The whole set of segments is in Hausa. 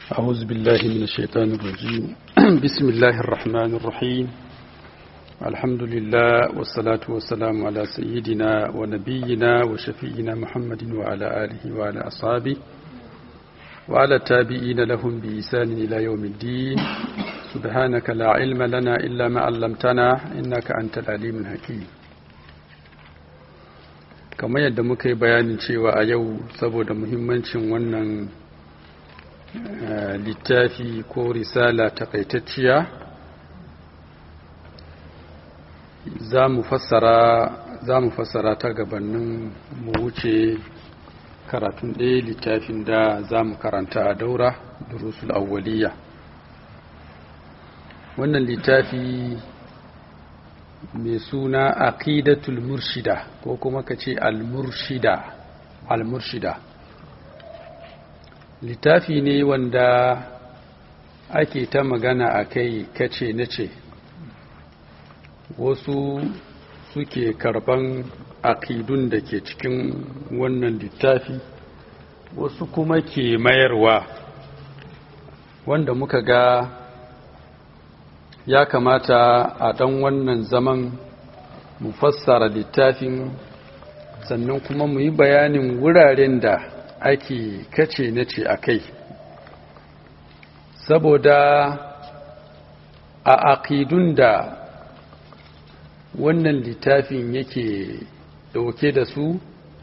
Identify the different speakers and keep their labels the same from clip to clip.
Speaker 1: أعوذ بالله من الشيطان الرجيم بسم الله الرحمن الرحيم الحمد لله والصلاة والسلام على سيدنا ونبينا وشفينا محمد وعلى آله وعلى أصحابه وعلى التابعين لهم بإحسان إلى يوم الدين سبحانك لا علم لنا إلا ما علمتنا إنك أنت العليم الحكيم kamar yadda muka yi bayanin cewa a yau saboda muhimmancin wannan littafi ko risala takaitacciya za mu fassara ta gabanin mu wuce karatun ɗaya littafin da za mu karanta a daura durusul awwaliya wannan littafi mai suna aqidatul murshida ko kuma ka ce al-murshida al-murshida littafi ne wanda ake ta magana a kai kace na ce wasu suke karban akidun da ke cikin wannan littafi wasu kuma ke mayarwa wanda muka ga ya kamata a ɗan wannan zaman mu fassara littafin sannan kuma mu yi bayanin wuraren da ake kace na ce a kai saboda a aƙidun da wannan littafin yake ɗauke da su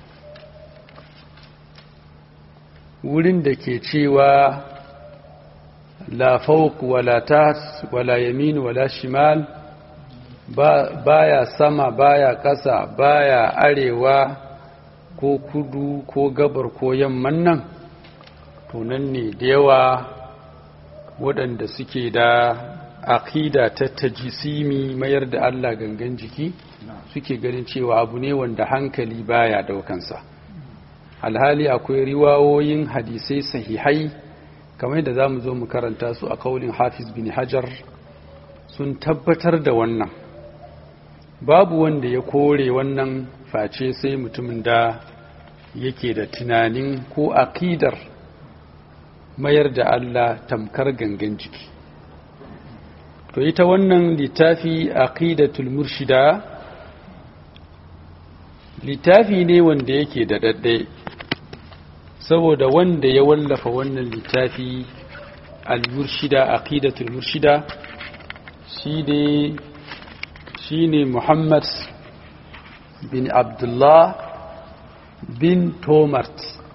Speaker 1: wurin da ke cewa la fawq wala tas wala yamin wala shimal baya sama baya ƙasa baya arewa ko kudu ko gabar ko yamman nan to nan ne da yawa waɗanda suke da aƙida ta tajisimi mayar da Allah gangan jiki suke ganin cewa abu ne wanda hankali baya daukansa alhali akwai riwawoyin hadisai sahihai kamar da za mu zo mu karanta su a kaulin hafiz bin hajar sun tabbatar da wannan babu wanda ya kore wannan face sai mutumin da yake da tunanin ko aƙidar mayar da Allah tamkar gangan jiki to ita wannan littafi aqidatul murshida littafi ne wanda yake da dadde saboda wanda ya wallafa wannan littafi al-murshida aqidatul murshida shi ne shine Muhammad bin Abdullah bin Tomart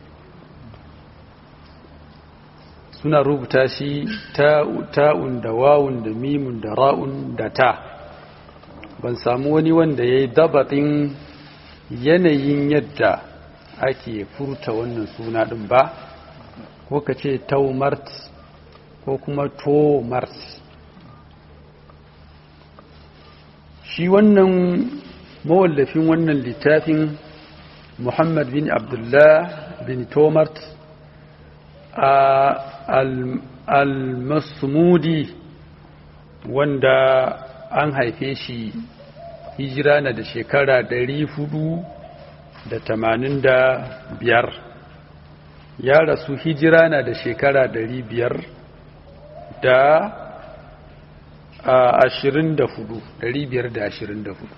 Speaker 1: suna rubuta shi ta'un da wawun da mimun da ra'un da ta ban samu wani wanda ya yi dabatin yanayin yadda ake furta wannan suna ɗin ba ko ka ce taumart ko kuma tomart shi wannan mawallafin wannan littafin muhammad bin abdullah bin tomart a al-masmudi wanda an haife shi hijira na da shekara hudu da tamanin da biyar ya rasu hijira na da shekara biyar da ashirin da hudu biyar da ashirin da hudu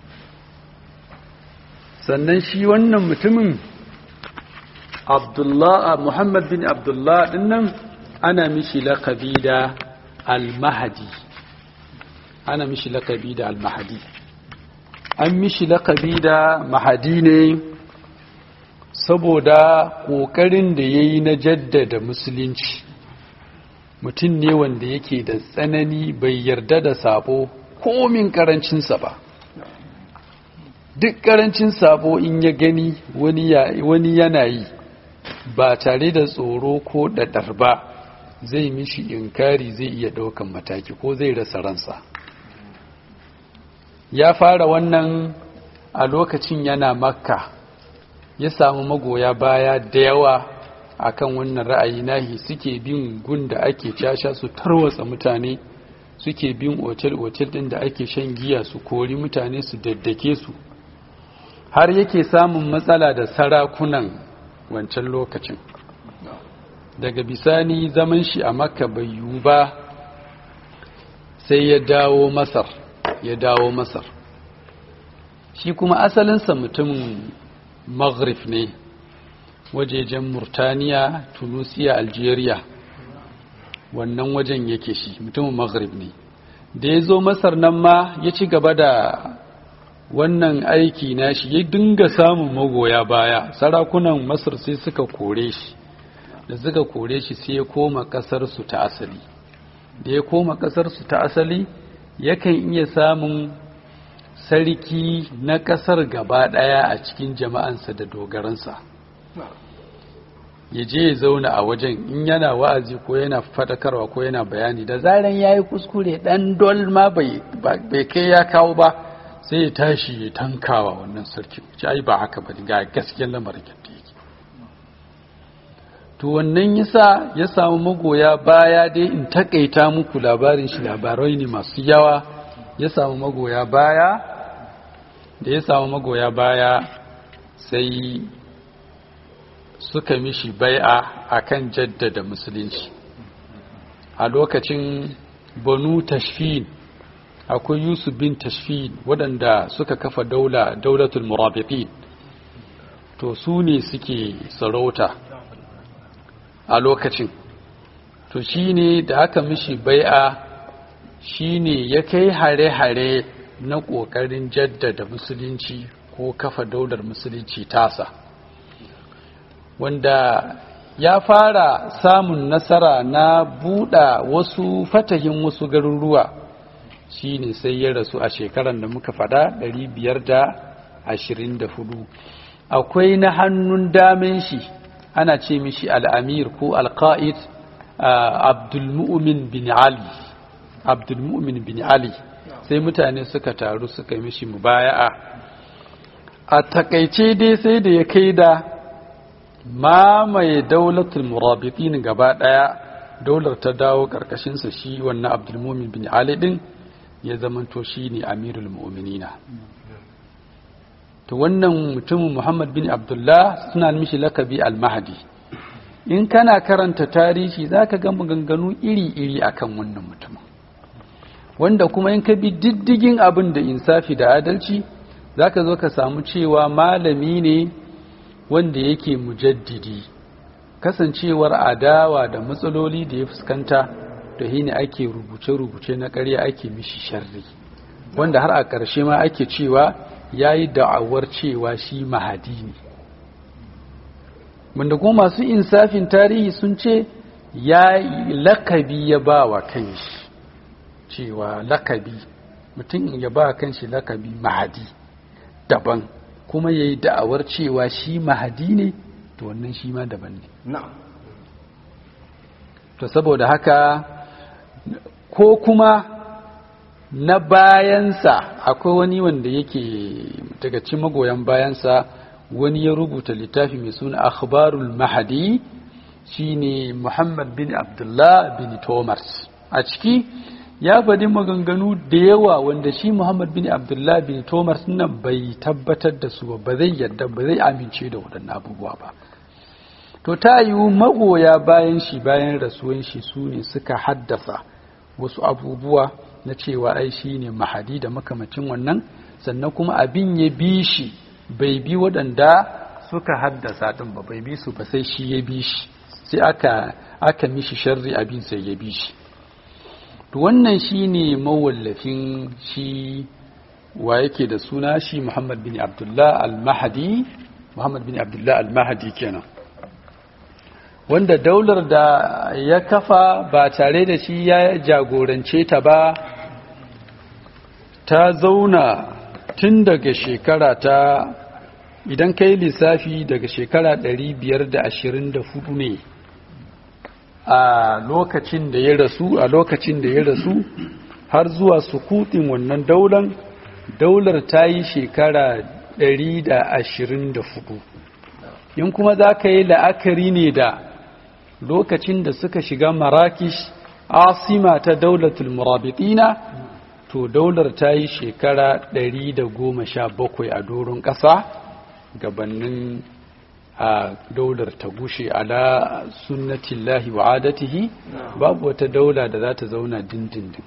Speaker 1: sannan shi wannan mutumin Abdullah Muhammad bin Abdullah dinnan ana mishi lakabi da Al-Mahdi ana mishi lakabi da Al-Mahdi an mishi lakabi da Mahdi ne saboda kokarin da yayi na jaddada musulunci mutum ne wanda yake da tsanani bai yarda da sabo komin karancinsa ba duk karancin sabo in ya gani wani yana yi ba tare da tsoro ko ɗaɗar ba zai mishi inkari zai iya ɗaukan mataki ko zai rasa ransa ya fara wannan a lokacin yana makka ya samu magoya baya da yawa akan wannan ra'ayi nahi suke bin gun da ake casha su tarwatsa mutane suke bin otel-otel ɗin da ake shan giya su kori mutane su daddake su har yake samun matsala da sarakunan wancan lokacin daga bisani zaman shi a makka bai yiwu ba sai ya dawo masar ya dawo masar shi kuma asalinsa mutumin maghrib ne wajejen murtaniya tunisia algeria wannan wajen yake shi mutumin maghrib ne da ya zo masar nan ma ya ci gaba da wannan aiki na shi ya dinga samun magoya baya sarakunan masar sai suka kore shi da suka kore shi sai ya koma kasarsu ta asali da ya koma kasarsu ta asali yakan iya samun sarki na kasar gaba daya a cikin jama'ansa da dogaransa ya je ya zauna a wajen in yana wa'azi ko yana fadakarwa ko yana bayani da zaran ya yi kuskure dan dol ma bai kai ya kawo ba sai ya tashi ya tankawa wannan sarki ci ai ba haka ba ga gaskiyar lamarin yadda yake to wannan yasa ya samu magoya baya dai in takaita muku labarin shi labarai ne masu yawa ya samu magoya baya da ya samu magoya baya sai suka mishi bai'a akan jaddada musulunci a lokacin banu tashfin akwai yusuf bin tashfin waɗanda suka kafa daula daulatul murabitin to su ne suke sarauta a lokacin to shine da aka mishi bai'a shine ya kai hare-hare na ƙoƙarin jaddada musulunci ko kafa daular musulunci tasa wanda ya fara samun nasara na buɗa wasu fatahin wasu garuruwa shine sai ya rasu a shekarar da muka fada 524 akwai na hannun damen shi ana ce mishi al'amir ko alƙa'id abdulmu'min bin ali abdulmu'min bin ali sai mutane suka taru suka mishi mubaya'a a takaice dai sai da ya kai da mamaye daulatul murabitin gaba daya daular ta dawo karkashinsa shi wannan abdulmumin bin ali din ya zamanto shi ne amirul mu'minina to wannan mutumin muhammad bin abdullah suna mishi lakabi al-mahdi in kana karanta tarihi zaka ga maganganu iri-iri akan wannan mutumin wanda kuma in ka bi diddigin abin da insafi da adalci zaka zo ka samu cewa malami ne wanda yake mujaddidi kasancewar adawa da matsaloli da ya fuskanta da hini ake rubuce-rubuce na ƙarya ake mishi sharri wanda har a ƙarshe ma ake cewa ya yi da'awar cewa shi mahadi ne wanda kuma masu insafin tarihi sun ce ya lakabi ya ba wa kanshi cewa lakabi mutum ya ba kanshi lakabi mahadi daban kuma ya yi da'awar cewa shi mahadi ne to wannan shi ma daban ne to saboda haka ko kuma na bayansa akwai wani wanda yake daga cikin magoyan bayansa wani ya rubuta littafi mai suna akhbarul mahadi shine muhammad bin abdullah bin thomas a ciki ya faɗi maganganu da yawa wanda shi Muhammad bin Abdullah bin Thomas nan bai tabbatar da su ba zai yadda ba zai amince da waɗannan abubuwa ba to ta yiwu magoya bayan shi bayan rasuwan shi su ne suka haddasa wasu abubuwa na cewa ai shi ne mahadi da makamacin wannan sannan kuma abin ya bi shi bai bi waɗanda suka haddasa ɗin ba bai bi su ba sai shi ya bi shi sai aka aka mishi sharri abin sai ya bi shi to wannan shine mawallafin shi wa yake da suna shi Muhammad bin Abdullah al-Mahdi Muhammad bin Abdullah al-Mahdi kenan wanda daular da ya kafa ba tare da shi ya jagorance ta ba ta zauna tun daga shekara ta idan kai lissafi daga shekara 524 ne a lokacin da ya rasu a lokacin da ya rasu har zuwa sukutin wannan daular daular ta yi shekara 124 in kuma za ka yi la'akari ne da lokacin da suka shiga marakish asima ta daulatul murabitina to daular ta yi shekara 117 a doron ƙasa gabanin a daular ta gushe ala sunnatillahi wa adatihi babu wata daula da za ta zauna dindindin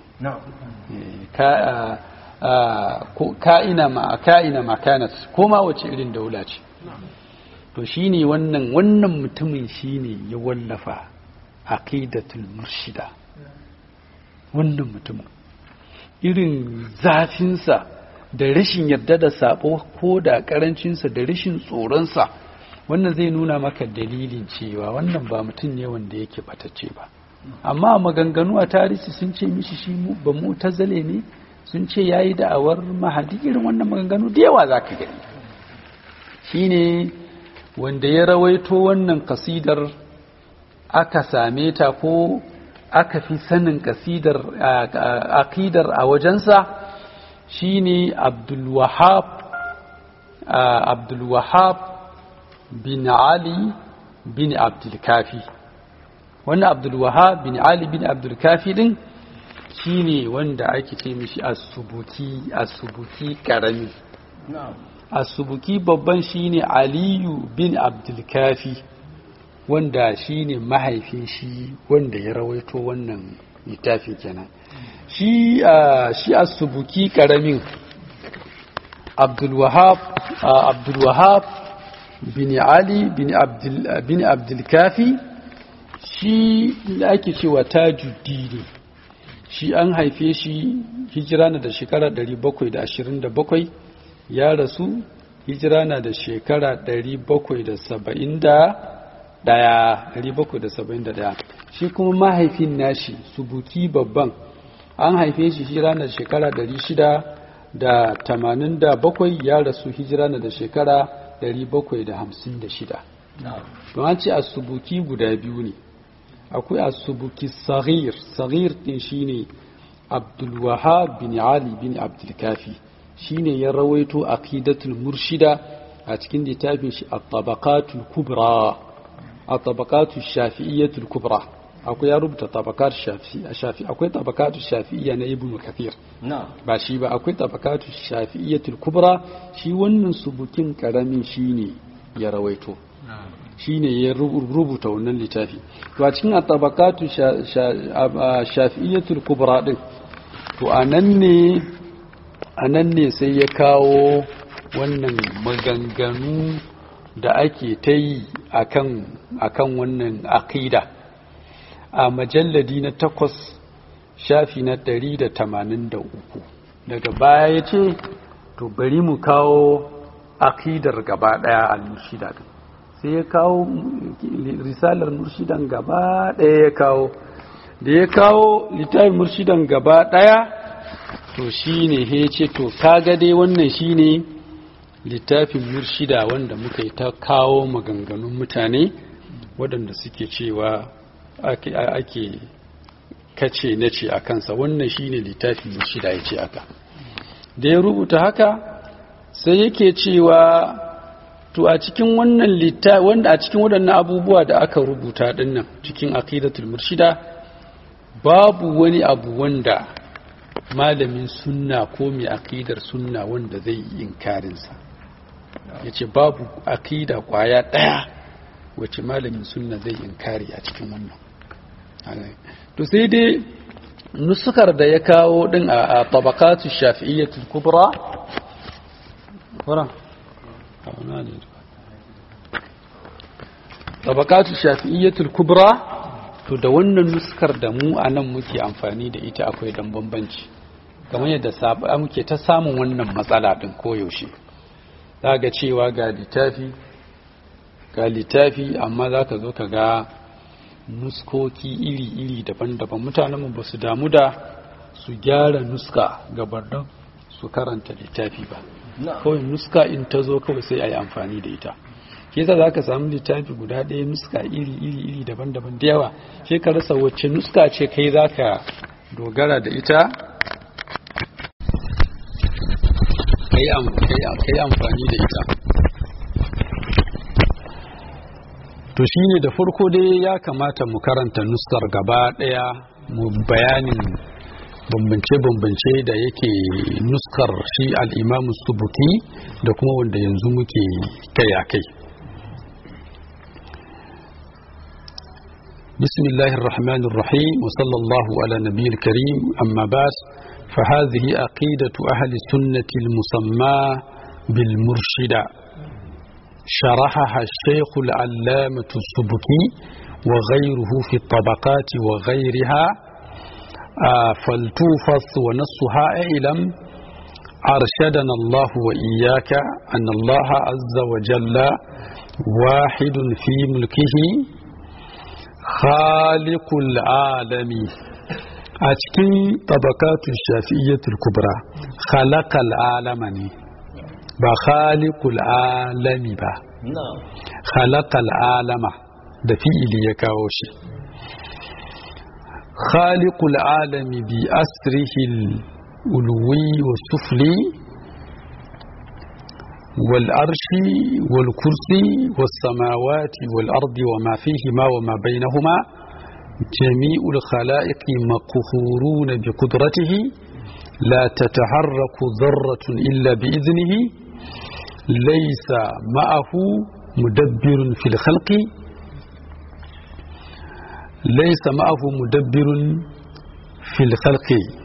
Speaker 1: ka'ina ma ka'ina makanat ko ma wace irin daula ce to shine wannan wannan mutumin shine ya wallafa aqidatul murshida wannan mutumin irin zafinsa da rashin yarda da sabo ko da karancinsa da rashin tsoronsa wannan zai nuna maka dalilin cewa wannan ba mutum ne wanda yake batacce ba amma maganganu a tarihi sun ce mishi shi ba mu tazale ne sun ce ya yi da'awar mahadi irin wannan maganganu da yawa za ka gani shi ne wanda ya rawaito wannan kasidar aka same ta ko aka fi sanin kasidar akidar a wajensa shi ne abdulwahab abdulwahab bin ali bin abdulkafi wannan abdulwahab bin ali bin abdulkafi din shine wanda ake ce mishi asubuki asubuki karami asubuki babban shine aliyu bin abdulkafi wanda shine mahaifin shi wanda ya rawaito wannan littafin kenan shi shi asubuki karamin abdulwahab abdulwahab bin ali bin abdul bin abdulkafi shi da ake cewa tajuddini shi an haife shi hijira na da shekara 727 ya rasu hijira na da shekara 771 shi kuma mahaifin nashi subuki babban an haife shi hijira na da shekara 687 ya rasu hijira na da shekara 756 don an ce a subuki guda biyu ne akwai asubuki saghir saghir din shine abdul wahab bin ali bin abdul kafi shine ya rawaito aqidatul murshida a cikin littafin shi at-tabaqatul kubra at-tabaqatul shafi'iyyatul kubra akwai ya rubuta tabaqat shafi'i shafi akwai tabaqatul shafi'iyya na ibnu kathir ba shi ba akwai tabaqatul shafi'iyyatul kubra shi wannan subukin karamin shine ya rawaito shine ya rubuta wannan littafi to a cikin at-tabaqatu shafi'iyyatul kubra din to anan ne anan ne sai ya kawo wannan maganganu da ake ta yi akan akan wannan aqida a majalladi na takwas shafi na 183 daga baya ya ce to bari mu kawo aqidar gaba daya al-murshida din sai ya kawo risalar murshidan gaba ɗaya ya kawo da ya kawo littafin murshidan gaba ɗaya to shi ne he ce to kaga dai wannan shi ne littafin murshida wanda muka yi ta kawo maganganun mutane waɗanda suke cewa ake kace na ce a kansa wannan shi ne littafin murshida ya ce aka da ya rubuta haka sai yake cewa to a cikin wannan litta wanda a cikin waɗannan abubuwa da aka rubuta dinnan cikin aqidatul murshida babu wani abu wanda malamin sunna ko mai aqidar sunna wanda zai yi inkarin sa yace babu aqida kwaya daya wace malamin sunna zai inkari a cikin wannan to sai dai nusukar da ya kawo din a tabaqatu shafi'iyyatul kubra tabakatu shafi'iyyatul kubra to da wannan nuskar da mu a nan muke amfani da ita akwai dan bambanci kamar yadda muke ta samun wannan matsala din koyaushe za ga cewa ga littafi ga littafi amma za ka zo ka ga nuskoki iri-iri daban-daban mutanenmu ba su damu da su gyara nuska gabar su karanta littafi ba kawai nuska in ta zo kawai sai a yi amfani da ita ke za ka samu littafi guda ɗaya nuska iri iri iri daban-daban da yawa sai ka rasa wacce nuska ce kai za ka dogara da ita ka yi amfani da ita to shi ne da farko dai ya kamata mu karanta nuskar gaba ɗaya mu bayanin bambance-bambance da yake nuskar shi al'imamu subuki da kuma wanda yanzu muke kai a kai بسم الله الرحمن الرحيم وصلى الله على نبي الكريم أما بعد فهذه عقيدة أهل السنة المسمى بالمرشدة شرحها الشيخ العلامة السبكي وغيره في الطبقات وغيرها آه فلتوفث ونصها اعلم أرشدنا الله وإياك أن الله عز وجل واحد في ملكه خالق العالم أتكين طبقات الشافعية الكبرى خلق العالم بخالق العالم با خلق العالم da fi'ili ya kawo shi khaliqul alami bi asrihil ulwi wa sufli wal arshi wal kursi was samawati wal ardi wa ma fihima wa ma bainahuma jami'ul khalaiqi maqhuruna bi qudratihi la tataharraku dharratun illa bi idnihi laysa ma'ahu mudabbirun fil khalqi ليس معه مدبر في الخلق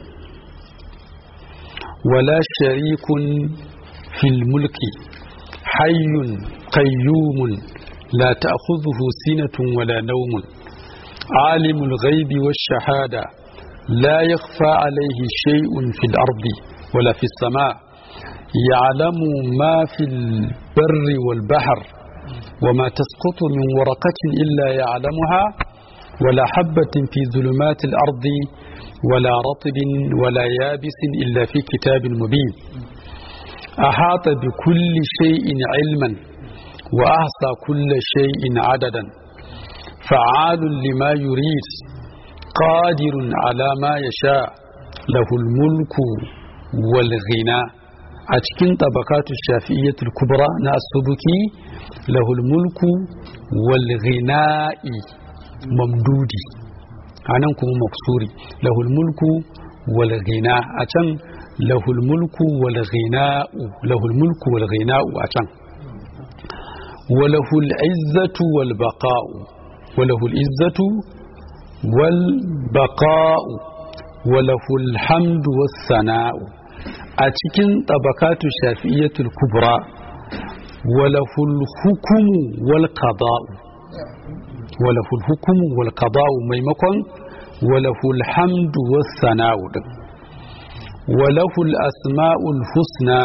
Speaker 1: ولا شريك في الملك حي قيوم لا تأخذه سنة ولا نوم عالم الغيب والشهادة لا يخفى عليه شيء في الأرض ولا في السماء يعلم ما في البر والبحر وما تسقط من ورقة إلا يعلمها ولا حبة في ظلمات الأرض ولا رطب ولا يابس إلا في كتاب مبين أحاط بكل شيء علما وأحصى كل شيء عددا فعال لما يريد قادر على ما يشاء له الملك والغنى أتكن طبقات الشافعية الكبرى نأسبكي له الملك والغناء mamdudi a nan kuma maksuri lahul mulku wal ghina a can lahul mulku wal ghina'u lahul mulku wal ghina'u a can walahul izzatu wal baqa'u walahul izzatu wal baqa'u walahul hamdu was sana'u a cikin tabakatu shafi'iyatul kubra walahul hukumu wal qada'u وله الحكم والقضاء ميمكن وله الحمد والثناء وله الأسماء الحسنى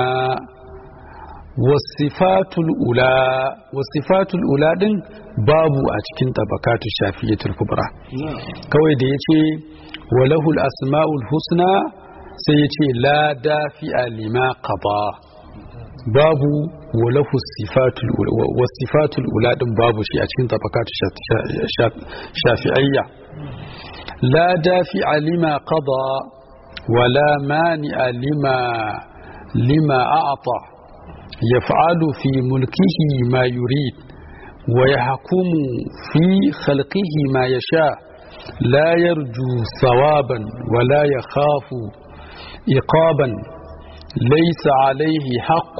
Speaker 1: والصفات الأولى والصفات الأولى دين باب أتكين طبقات الشافية الكبرى كوي دي يتي وله الأسماء الحسنى سيتي لا دافع لما قضى babu walahu sifatul wasifatul ula din babu shi a cikin tabakatu shafi'ayya la dafi lima qada wala mani lima lima a'ta yaf'alu fi mulkihi ma yurid wa yahkumu fi khalqihi ma yasha la yarju thawaban wala yakhafu iqaban ليس عليه حق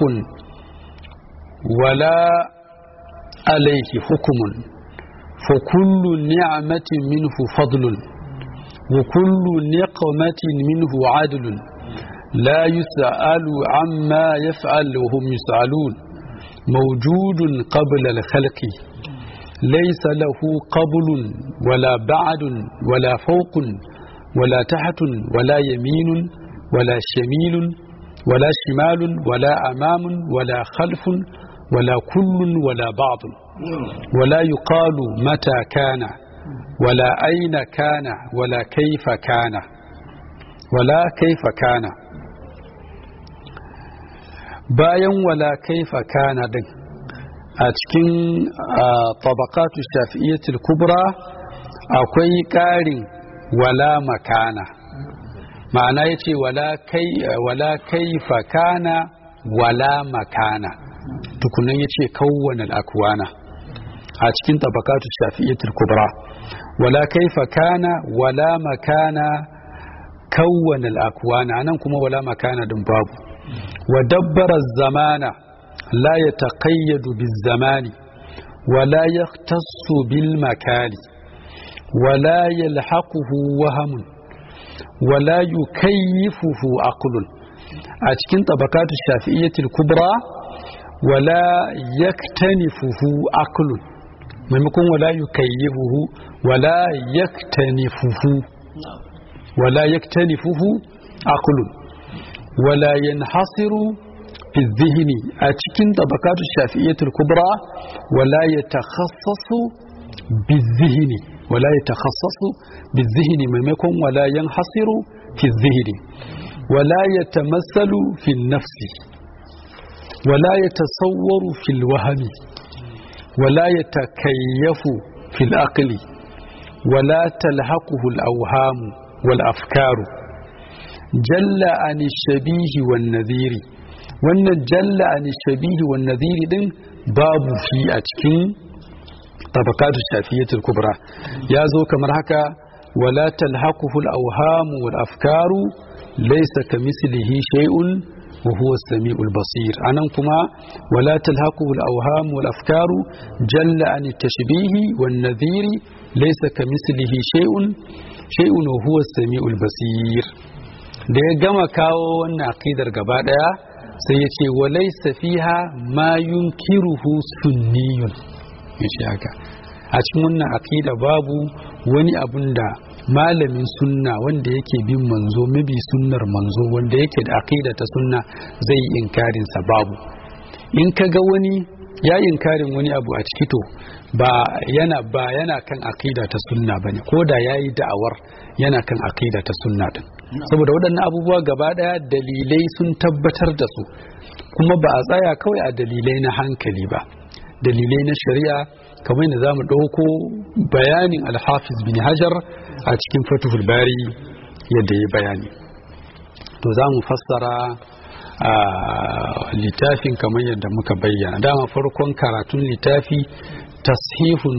Speaker 1: ولا عليه حكم فكل نعمة منه فضل وكل نقمة منه عدل لا يسأل عما يفعل وهم يسألون موجود قبل الخلق ليس له قبل ولا بعد ولا فوق ولا تحت ولا يمين ولا شميل ولا شمال ولا أمام ولا خلف ولا كل ولا بعض ولا يقال متى كان ولا أين كان ولا كيف كان ولا كيف كان bayan wala kaifa kana din a cikin tabakatu shafi'iyyatul kubra akwai ƙarin wala makana ma'ana ya ce wala kaifa kana wala makana tukunan ya ce kawwane al'akwana a cikin tabakatu shafi'iyyatul kubra wala kaifa kana wala makana kawwane al'akwana anan kuma wala makana din babu wa dabbara zamana la ya taƙayyadu bil zamani wala ya bil makani wala yalhaquhu wahamun wala yukayyifuhu aqlun a cikin tabakatu shafi'iyyatul kubra wala yaktanifuhu aqlun maimakon wala yukayyifuhu wala yaktanifuhu wala yaktanifuhu aqlun wala yanhasiru fi dhihni a cikin tabakatu shafi'iyyatul kubra wala yatakhassasu bi dhihni wala yatakhassasu bi dhihni maimakon wala yanhasiru fi dhihni ولا يتمثل في النفس ولا يتصور في الوهم ولا يتكيف في العقل ولا تلحقه الأوهام والأفكار جل عن الشبيه والنذير wannan jalla an shabihi wan nadhiri din babu fi a cikin tabakatu shafiyatul kubra ya zo kamar haka wala talhaquhu al awham wal afkaru laysa kamislihi shay'un wa huwa as-sami'ul basir anan kuma wala talhaquhu al awham wal afkaru jalla an tashbihi wan nadhiri laysa kamislihi shay'un shay'un wa huwa as-sami'ul basir da ya gama kawo wannan aqidar gaba daya sai ya ce walaisa fiha ma yunkiruhu sunniyun yace haka a cikin wannan aqida babu wani abun da malamin sunna wanda yake bin manzo mabi sunnar manzo wanda yake da aqida ta sunna zai inkarin sa babu in ka ga wani ya inkarin wani abu a ciki to ba yana ba yana kan aqida ta sunna bane ko da yayi da'awar yana kan aqida ta sunna din saboda waɗannan abubuwa gaba ɗaya dalilai sun tabbatar da su kuma ba a tsaya kawai a dalilai na hankali ba dalilai na shari'a kamar yadda za mu ɗauko bayanin alhafiz bin hajar a cikin fatuhul bari yadda ya bayani to za mu fassara a littafin kamar yadda muka bayyana dama farkon karatun littafi tashihun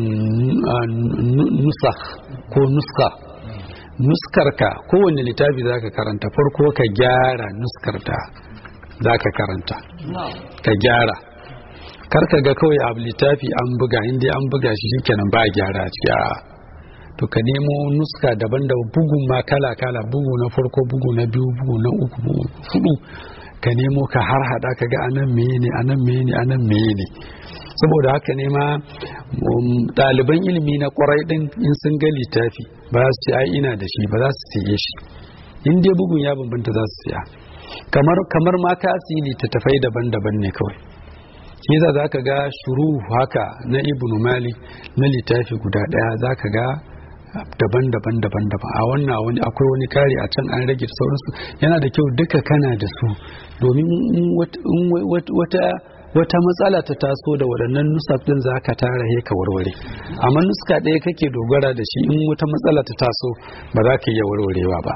Speaker 1: nusakh ko nuska nuskarka kowane littafi zaka karanta farko ka gyara nuskarta zaka karanta ka gyara karka ga kawai abu littafi an buga inda an buga shi shikenan ba gyara ciki a to ka nemo nuska daban da bugun ma kala kala bugu na farko bugu na biyu bugu na uku bugu hudu ka nemo ka har hada ka ga anan meye ne anan meye ne anan meye ne saboda haka ne ma ɗaliban ilimi na kwarai ɗin in sun ga littafi ba su ce ai ina da shi ba za su siye shi in dai bugun ya bambanta za su siya kamar kamar ma ka siyi littattafai daban-daban ne kawai shi za za ka ga shuru haka na ibnu malik na littafi guda ɗaya za ka ga daban-daban daban-daban a wannan wani akwai wani kari a can an rage sauransu yana da kyau duka kana da su domin wata wata matsala ta taso da waɗannan nusaf ɗin za ka tara he ka warware amma nuska ɗaya kake dogara da shi in wata matsala ta taso ba za ka iya warwarewa ba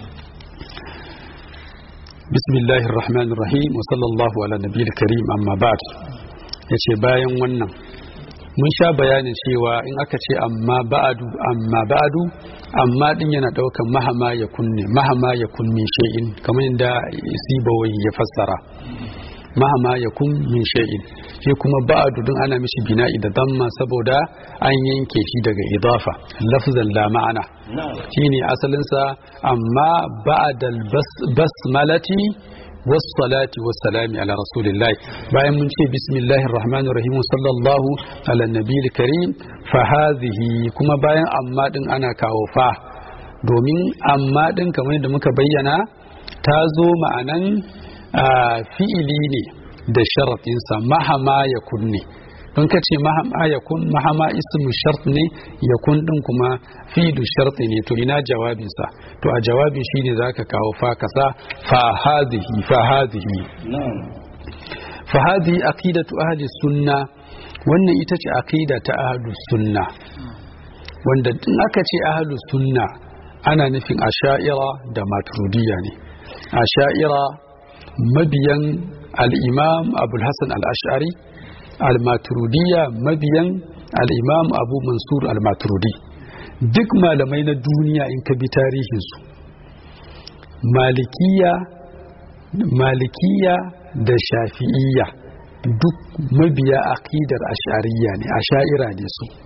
Speaker 1: bismillahir rahmanir rahim wa sallallahu ala nabiyil karim amma ba'd yace bayan wannan mun sha bayanin cewa in aka ce amma ba'adu amma ba'adu amma din yana daukan mahama ya kunne mahama ya kunne shay'in kamar yadda sibawai ya fassara mahama ya kun min shay'in shi kuma ba'adu din ana mishi bina'i da damma saboda an yanke shi daga idafa lafzan la ma'ana shine asalin sa amma ba'dal basmalati wassalati wassalami ala rasulillahi bayan mun ce bismillahir rahmanir rahim sallallahu ala nabiyil karim fa hadhihi kuma bayan amma din ana kawo fa domin amma din kamar yadda muka bayyana ta zo ma'anan fi'ili ne da sharaɗinsa mahama ya kunne don ka ce mahama ya kun mahama ismu shart ne ya kun ɗin kuma fi'lu sharti ne to ina jawabinsa to a jawabi shine zaka kawo fa kasa fa hadhihi fa hadhihi fa hadhihi aqidatu ahli sunna wannan ita ce aqida ta ahli sunna wanda in aka ce ahli sunna ana nufin asha'ira da maturidiyya ne asha'ira mabiyan al'imam abulhassan al'ashari al-maturidiyya mabiyan al'imam abu mansur al-maturidi duk malamai na duniya in ka bi tarihinsu malikiya malikiya da shafi'iyya duk mabiya aqidar ashariya ne asha'ira ne su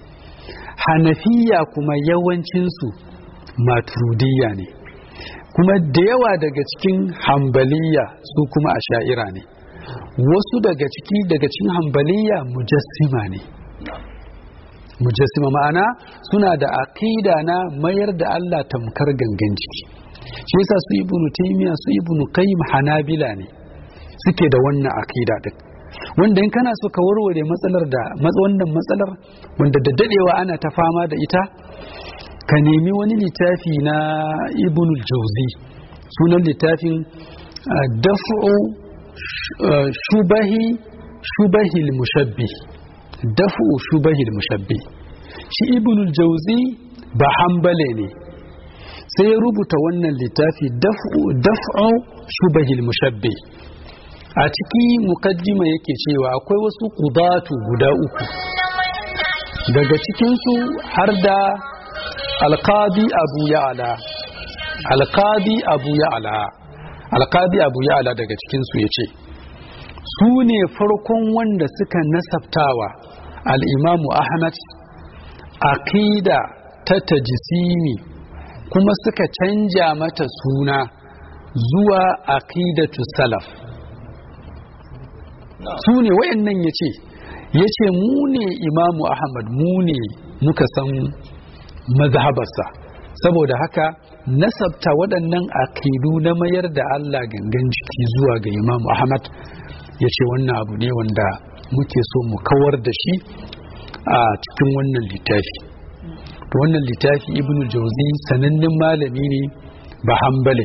Speaker 1: hanafiya kuma yawancinsu maturidiyya ne kuma da yawa daga cikin hambaliya su kuma a sha'ira ne wasu daga ciki daga cikin hambaliya mujassima ne mujassima ma'ana suna da aqida na mayar da Allah tamkar gangan jiki shi yasa su ibnu taymiya su ibnu qayyim hanabila ne suke da wannan aqida din wanda in kana so ka warware matsalar da wannan matsalar wanda da dadewa ana ta fama da ita ka nemi wani littafi na ibn jauzi sunan littafin daf'u shubahi shubahil mushabbi daf'u shubahil mushabbi shi ibn jauzi ba hambale ne sai ya rubuta wannan littafi daf'u shubahil mushabbi a ciki mukaddima yake cewa akwai wasu kudatu guda uku daga cikinsu har da alkadi abu ya'ala alkadi abu ya'ala alkadi abu ya'ala daga cikinsu ya ce su ne farkon wanda suka nasabtawa al'imamu ahmad aqida ta tajisimi kuma suka canja mata suna zuwa aqidatu salaf su ne wayannan ya ce ya ce mu ne imamu ahmad mu ne muka san mazhabarsa saboda haka nasabta waɗannan aqidu na mayar da Allah gangan jiki zuwa ga Imam Ahmad ya ce wannan abu ne wanda muke so mu kawar da shi a cikin wannan littafi to wannan littafi Ibn Jauzi sanannen malami ne ba hambale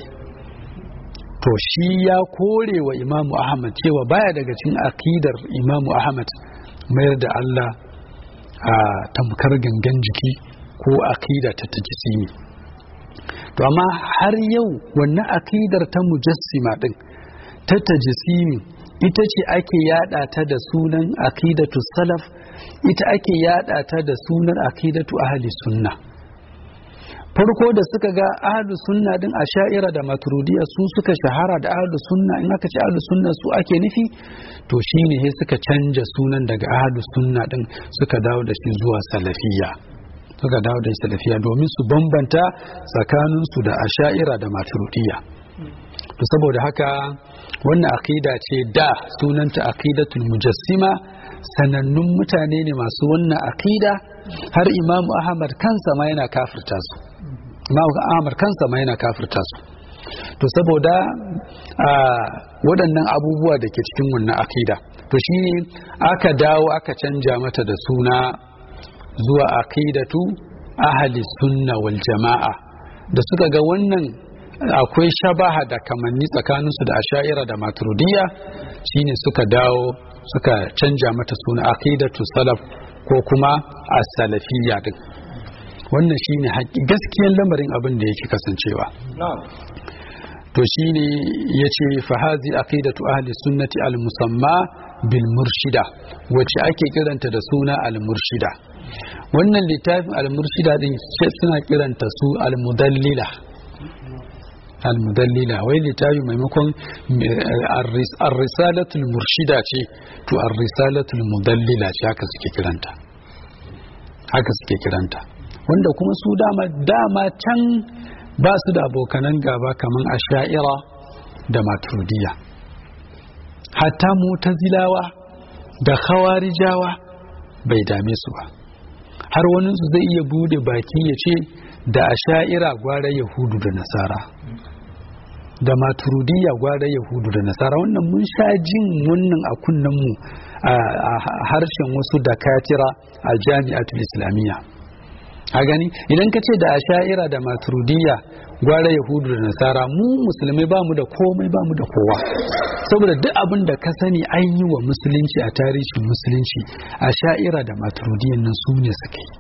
Speaker 1: to shi ya kore wa Imam Ahmad cewa baya daga cikin aqidar Imam Ahmad mayar da Allah a tamkar gangan jiki ko akida ta tajisimi to amma har yau wannan akidar ta mujassima din ta tajisimi ita ce ake yada ta da sunan akidatu salaf ita ake yada ta da sunan akidatu ahli sunna farko da suka ga ahlu sunna din a sha'ira da maturudiya su suka shahara da ahlu sunna in aka ce ahlu sunna su ake nufi to shine sai suka canja sunan daga ahlu sunna din suka dawo da shi zuwa salafiyya suka dawo da salafiya domin su bambanta tsakaninsu da asha'ira da maturidiyya to saboda haka wannan aqida ce da sunanta aqidatul mujassima sanannun mutane ne masu wannan aqida har imamu ahmad kansa ma yana kafirta su imamu ahmad kansa ma yana kafirta su to saboda waɗannan abubuwa da ke cikin wannan aqida to shine aka dawo aka canja mata da suna zuwa aqidatu ahli sunna wal jama'a da suka ga wannan akwai shabaha da kamanni tsakaninsu da asha'ira da maturidiyya shine suka dawo suka canja mata suna aqidatu salaf ko kuma as-salafiyya din wannan shine gaskiyar lamarin abin da yake kasancewa to shine yace fa hazi aqidatu ahli sunnati al-musamma bil murshida wacce ake kiranta da suna al-murshida wannan littafin al-murshida din suna kiranta su al-mudallila al-mudallila wai littafi maimakon ar-risalatul murshida ce to ar-risalatul mudallila ce haka suke kiranta haka suke kiranta wanda kuma su dama dama can ba su da abokanan gaba kaman asha'ira da maturidiyya hatta mutazilawa da khawarijawa bai dame su ba har waninsu zai iya bude baki ya ce da asha'ira gwara yahudu da nasara da maturidiyya gwara yahudu da nasara wannan mun sha jin wannan a kunnenmu a harshen wasu da katira a jami'atul islamiyya a gani idan ka ce da asha'ira da maturidiyya gwara yahudu da nasara mu musulmai ba mu da komai ba mu da kowa saboda duk abin da ka sani an yi wa musulunci a tarihin musulunci a sha'ira da maturidiyyan nan su ne suka yi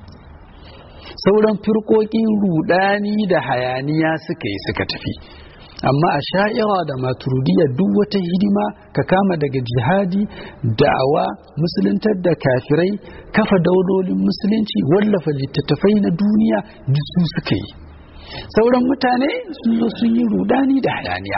Speaker 1: sauran firkokin rudani da hayaniya suka yi suka tafi amma a sha'ira da maturidiyya duk wata hidima ka kama daga jihadi da'awa musuluntar da kafirai kafa daulolin musulunci wallafa littattafai na duniya duk su suka yi sauran mutane sun zo sun yi rudani da hayaniya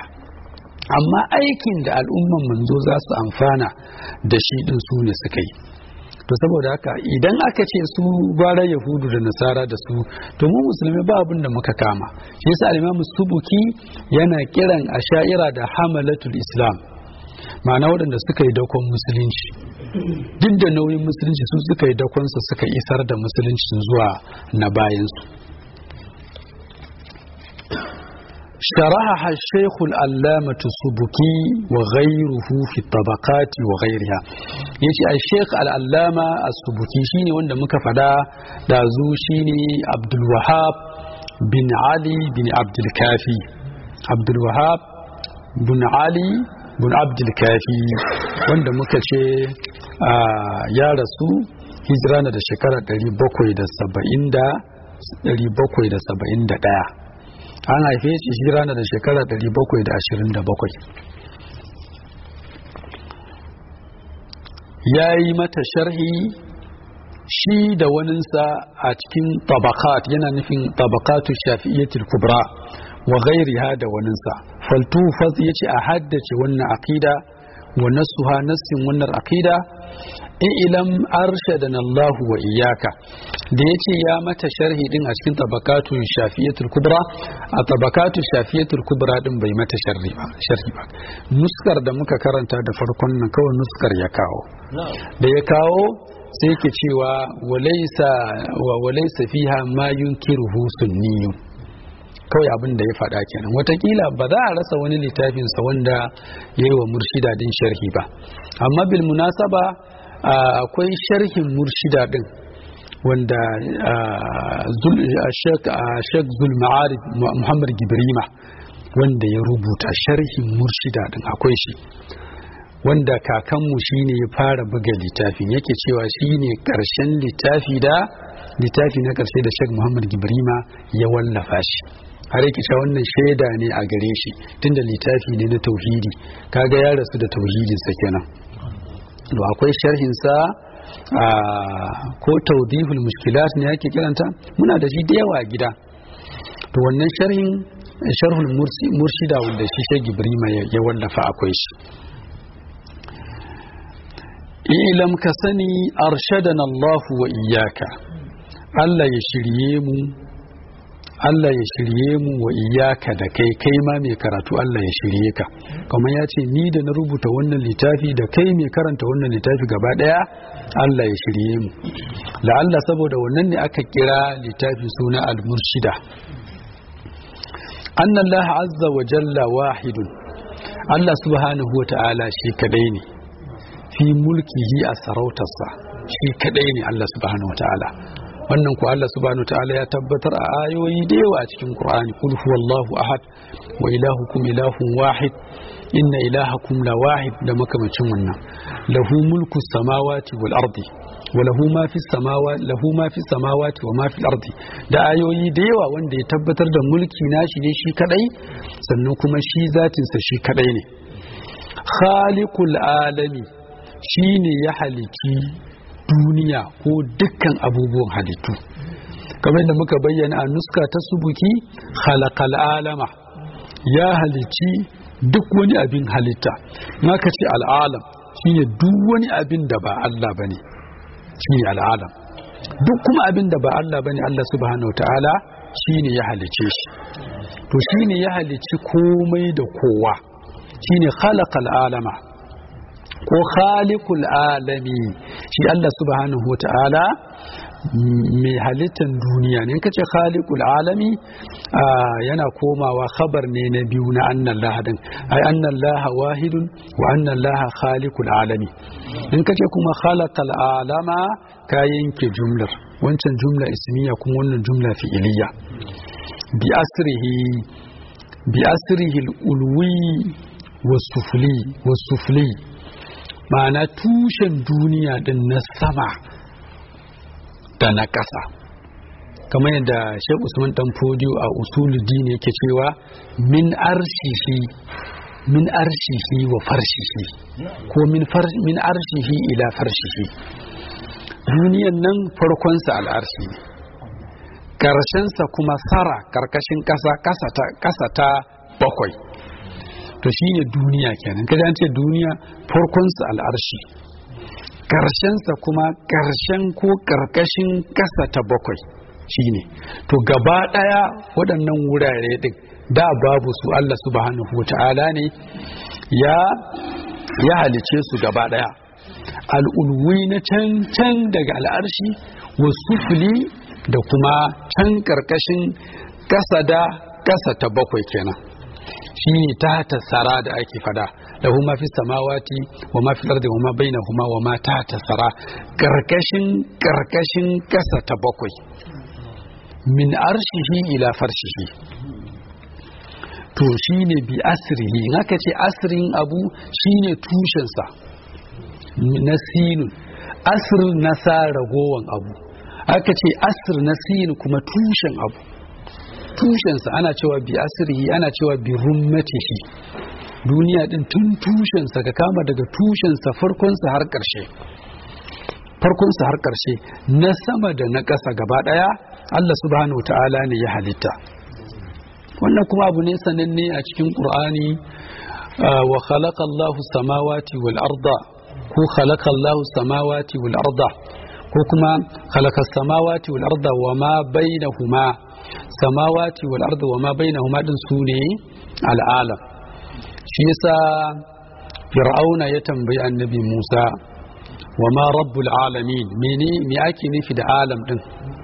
Speaker 1: amma aikin da al'umman manzo za su amfana da shi din su ne suka yi to saboda haka idan aka ce su gwara yahudu da nasara da su to mu musulmi ba abin da muka kama shi yasa al-imam subuki yana kiran asha'ira da hamalatul islam ma'ana waɗanda suka yi dakon musulunci duk da nauyin musulunci su suka yi dakonsa suka isar da musulunci zuwa na bayansu شرحها الشيخ العلامة السبكي وغيره في الطبقات وغيرها يجي الشيخ العلامة السبكي شيني وند مكفدا دازو شيني عبد الوهاب بن علي بن عبد الكافي عبد الوهاب بن علي بن عبد الكافي wanda muka ce ya rasu hijira na da shekara 771 an haife shi hijira na da shekara 727 ya yi mata sharhi shi da waninsa a cikin tabakat yana nufin tabakatu shafi'iyyatul kubra wa gairiha da waninsa faltufas ya ce a haddace wannan aqida wa nasuha nassin wannan aqida ilam arshadana Allah wa iyaka da yace ya mata sharhi din a cikin tabakatu shafiyatul kubra a tabakatu shafiyatul kubra din bai mata sharhi ba sharhi ba nuskar da muka karanta da farkon nan kawai nuskar ya kawo da ya kawo sai yake cewa walaysa wa walaysa fiha ma yunkiruhu sunniyun kawai abin da ya faɗa kenan watakila ba za a rasa wani littafinsa wanda ya yi wa murshida din sharhi ba amma bil munasaba akwai sharhin murshida din wanda shek zulma'arif muhammad gibrima wanda ya rubuta sharhin murshida din akwai shi wanda kakanmu shine ya fara buga littafin yake cewa shine karshen littafi da littafi na karshe da shek muhammad gibrima ya wallafa shi har yake cewa wannan shaida ne a gare shi tunda littafi ne na tauhidi kaga ya rasu da tauhidinsa kenan to akwai sharhinsa a ko taudihul mushkilat ne yake kiranta muna da shi da yawa a gida to wannan sharhin sharhul murshida wanda shi shagi ibrima ya wallafa akwai shi ilam ka sani arshadana Allah wa iyaka Allah ya shirye mu Allah ya shirye mu wa iyaka da kai kai ma mai karatu Allah ya shirye ka kamar ya ce ni da na rubuta wannan littafi da kai mai karanta wannan littafi gaba daya Allah ya shirye mu la'alla saboda wannan ne aka kira littafi suna al-murshida anna Allah azza wa jalla wahidun Allah subhanahu wa ta'ala shi kadai ne fi mulkihi a sarautarsa shi kadai ne Allah subhanahu wa ta'ala wannan ku Allah subhanahu ta'ala ya tabbatar a ayoyi da yawa a cikin Qur'ani kul huwallahu ahad wa ilahukum ilahun wahid inna ilahakum la wahid da makamacin wannan lahu mulku samawati wal ardi wa lahu ma fi samawati lahu ma fi samawati wa ma fi ardi da ayoyi da yawa wanda ya tabbatar da mulki nashi ne shi kadai sannan kuma shi zatin sa shi kadai ne khaliqul alami shine ya halici duniya ko dukkan abubuwan halittu kamar da muka bayyana a nuska ta subuki halakal alama ya halici duk wani abin halitta naka ce al'alam shine duk wani abin da ba Allah bane shine al'alam duk kuma abin da ba Allah bane Allah subhanahu ta'ala shine ya halice shi to shine ya halici komai da kowa shine khalaqal alama ko khaliqul alami shi Allah subhanahu wa ta'ala mai halittar duniya ne kace khaliqul alami yana komawa khabar ne na biyu na annan lahadin ai annan laha wahidun wa annan laha khaliqul alami in kace kuma khalaqal alama ka yanke jumlar wancan jumla ismiya kuma wannan jumla fi'iliya bi asrihi bi asrihi al-ulwi was-sufli was-sufli ma'ana tushen duniya din na sama da na ƙasa kamar yadda shek usman dan fodiyo a usuluddin yake cewa min arshihi min arshihi wa farshihi ko min arshihi ila farshihi duniyan nan farkonsa al'arshi ne ƙarshensa kuma sara ƙarƙashin ƙasa ta bakwai to shi ne duniya kenan kaji an ce duniya farkonsa al'arshi ƙarshensa kuma ƙarshen ko ƙarƙashin ƙasa ta bakwai shine to gaba ɗaya waɗannan wurare ɗin da babu su Allah subhanahu wata'ala ne ya ya halice su gaba ɗaya al'ulwi na can can daga al'arshi wasu fili da kuma can ƙarƙashin ƙasa da ƙasa ta bakwai kenan shi ne ta tasara da ake fada lahu ma fi samawati wa ma fi ardi wa ma bainahuma wa ma ta tasara karkashin karkashin kasa ta bakwai min arshihi ila farshihi to shine bi asrihi in aka ce asrin abu shine tushensa na sinun asr na sa ragowan abu aka ce asr na sin kuma tushen abu tushensa ana cewa bi asirihi ana cewa bi rummatihi duniya din tun tushensa ka kama daga tushensa farkonsa har ƙarshe farkonsa har ƙarshe na sama da na ƙasa gaba ɗaya Allah subhanahu ta'ala ne ya halitta wannan kuma abu ne sananne a cikin ƙur'ani wa khalaqa Allahu samawati wal arda ko khalaqa Allahu samawati wal arda ko kuma khalaqa samawati wal arda wa ma bainahuma samawati wal ardi wa ma bainahuma din sune al'alam shi yasa fir'auna ya tambayi annabi Musa wa ma rabbul alamin mene me ake nufi da alam din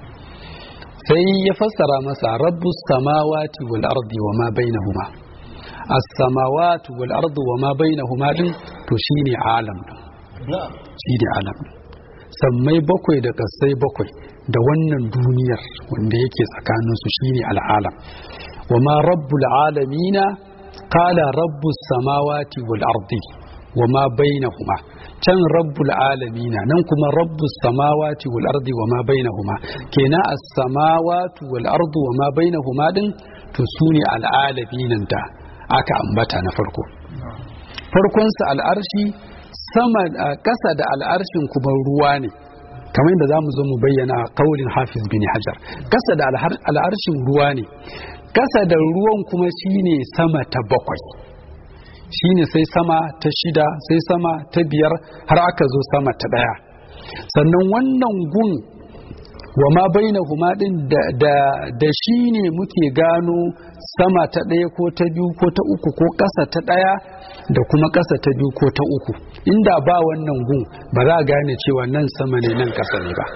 Speaker 1: sai ya fassara masa rabbus samawati wal ardi wa ma bainahuma as-samawati wal ardi wa ma bainahuma din to shine alam din shine alam sammai bakwai da kasai bakwai da wannan duniyar wanda yake tsakaninsu shine al'alam wa ma rabbul alamina qala rabbus samawati wal ardi wa ma bainahuma can rabbul alamina nan kuma rabbus samawati wal ardi wa ma bainahuma kenan as-samawati wal ardi wa ma bainahuma din to sune al'alaminan da aka ambata na farko farkonsa al'arshi sama ƙasa da al'arshin kuma ruwa ne kamar yadda za mu zo mu bayyana a kaulin hafiz bin hajar kasa da al'arshin ruwa ne kasa da ruwan kuma shine sama ta bakwai shine sai sama ta shida sai sama ta biyar har aka zo sama ta daya sannan wannan gun wa ma baina huma din da, da, shi ne muke gano sama ta ɗaya ko ta biyu ko ta uku ko ƙasa ta ɗaya da kuma ƙasa ta biyu ko ta uku inda ba wannan gun ba za a gane cewa nan sama ne nan ƙasa ne ba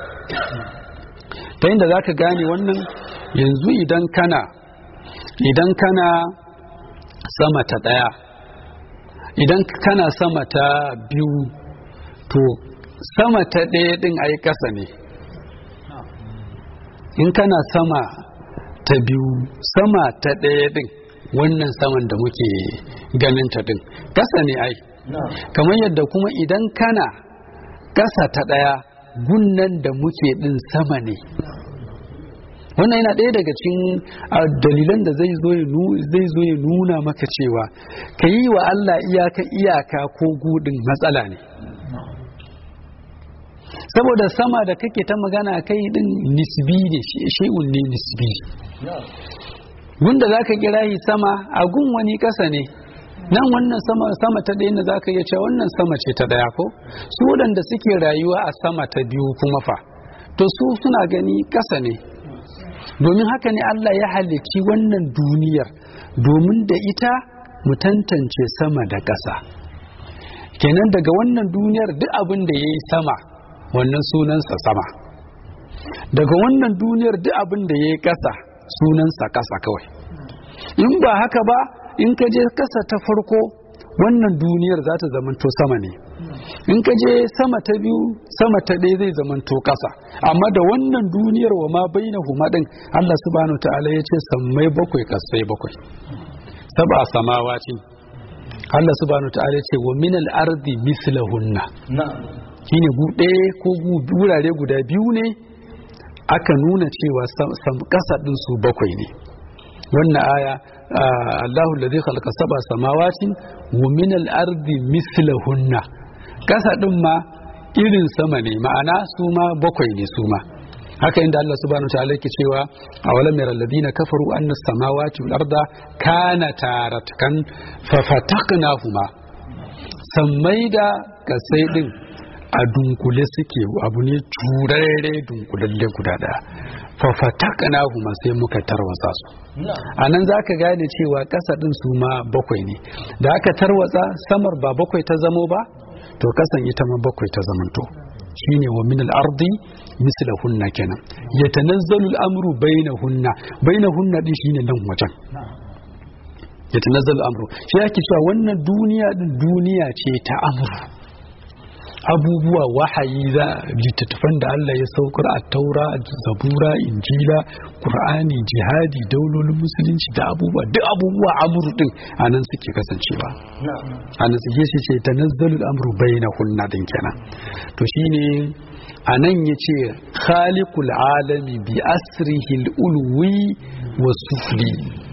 Speaker 1: ta inda za ka gane wannan yanzu idan kana idan kana sama ta ɗaya idan kana sama ta biyu to sama ta ɗaya ɗin ai ƙasa ne in kana sama ta biyu sama ta ɗaya ɗin wannan saman da muke ganin ta ɗin ƙasa ne ai kamar yadda kuma idan kana ƙasa ta ɗaya gunnan da muke ɗin sama ne wannan yana ɗaya daga cikin dalilan da zai zo ya nuna maka cewa ka yi wa Allah iyaka iyaka ko gudun matsala ne saboda sama da kake ta magana kai din nisbi ne shi'un ne nisbi wanda za ka kira shi sama a gun wani ƙasa ne nan wannan sama, sama ta ɗaya da za ka iya cewa wannan sama ce ta ɗaya ko su waɗanda suke rayuwa a sama ta biyu kuma fa to su suna gani ƙasa ne domin haka ne Allah ya halicci wannan duniyar domin da ita mu tantance sama da ƙasa kenan daga wannan duniyar duk abin da ya yi sama wannan sunansa sama daga wannan duniyar duk abin da ya yi ƙasa sunansa ƙasa kawai in ba haka ba in ka je ƙasa ta farko wannan duniyar za ta zamanto sama ne in ka je sama ta biyu sama ta ɗaya zai zamanto ƙasa amma da wannan duniyar wa ma baina huma ɗin Allah subhanahu ta'ala ya ce sammai bakwai kasai bakwai saba samawati Allah subhanahu ta'ala ya ce wa minal ardi mislahunna shine gu ɗaya ko wurare guda biyu ne aka nuna cewa ƙasa ɗin su bakwai ne wannan aya Allahu ladhi khalaqa sab'a samawati wa min al-ardi mithlahunna ƙasa ɗin ma irin sama ne ma'ana su ma bakwai ne su ma haka inda Allah subhanahu wa ta'ala yake cewa awalam yara alladhina kafaru anna as-samawati wal arda kanata ratkan fa fataqnahuma sammai da kasai din a dunkule suke abu ne turare dunkulalle guda daya fafatakana kuma sai muka tarwatsa su a nan za ka gane cewa ƙasa ɗin su ma bakwai ne da aka tarwatsa samar ba bakwai ta zamo ba to ƙasan ita ma bakwai ta zamanto shine wa min al-ardi mislahunna kenan yatanazzalu al-amru bainahunna bainahunna din shine nan wajen yatanazzalu al-amru shi yake cewa wannan duniya din duniya ce ta amru abubuwa wahayi za littattafan da Allah ya saukar a taura zabura injila qur'ani jihadi daulolin musulunci da abubuwa duk abubuwa amru din anan suke kasancewa anan suke shi ce tanazzalul amru bainahunna din kenan to shine anan yace khaliqul alami bi asrihil ulwi wasufli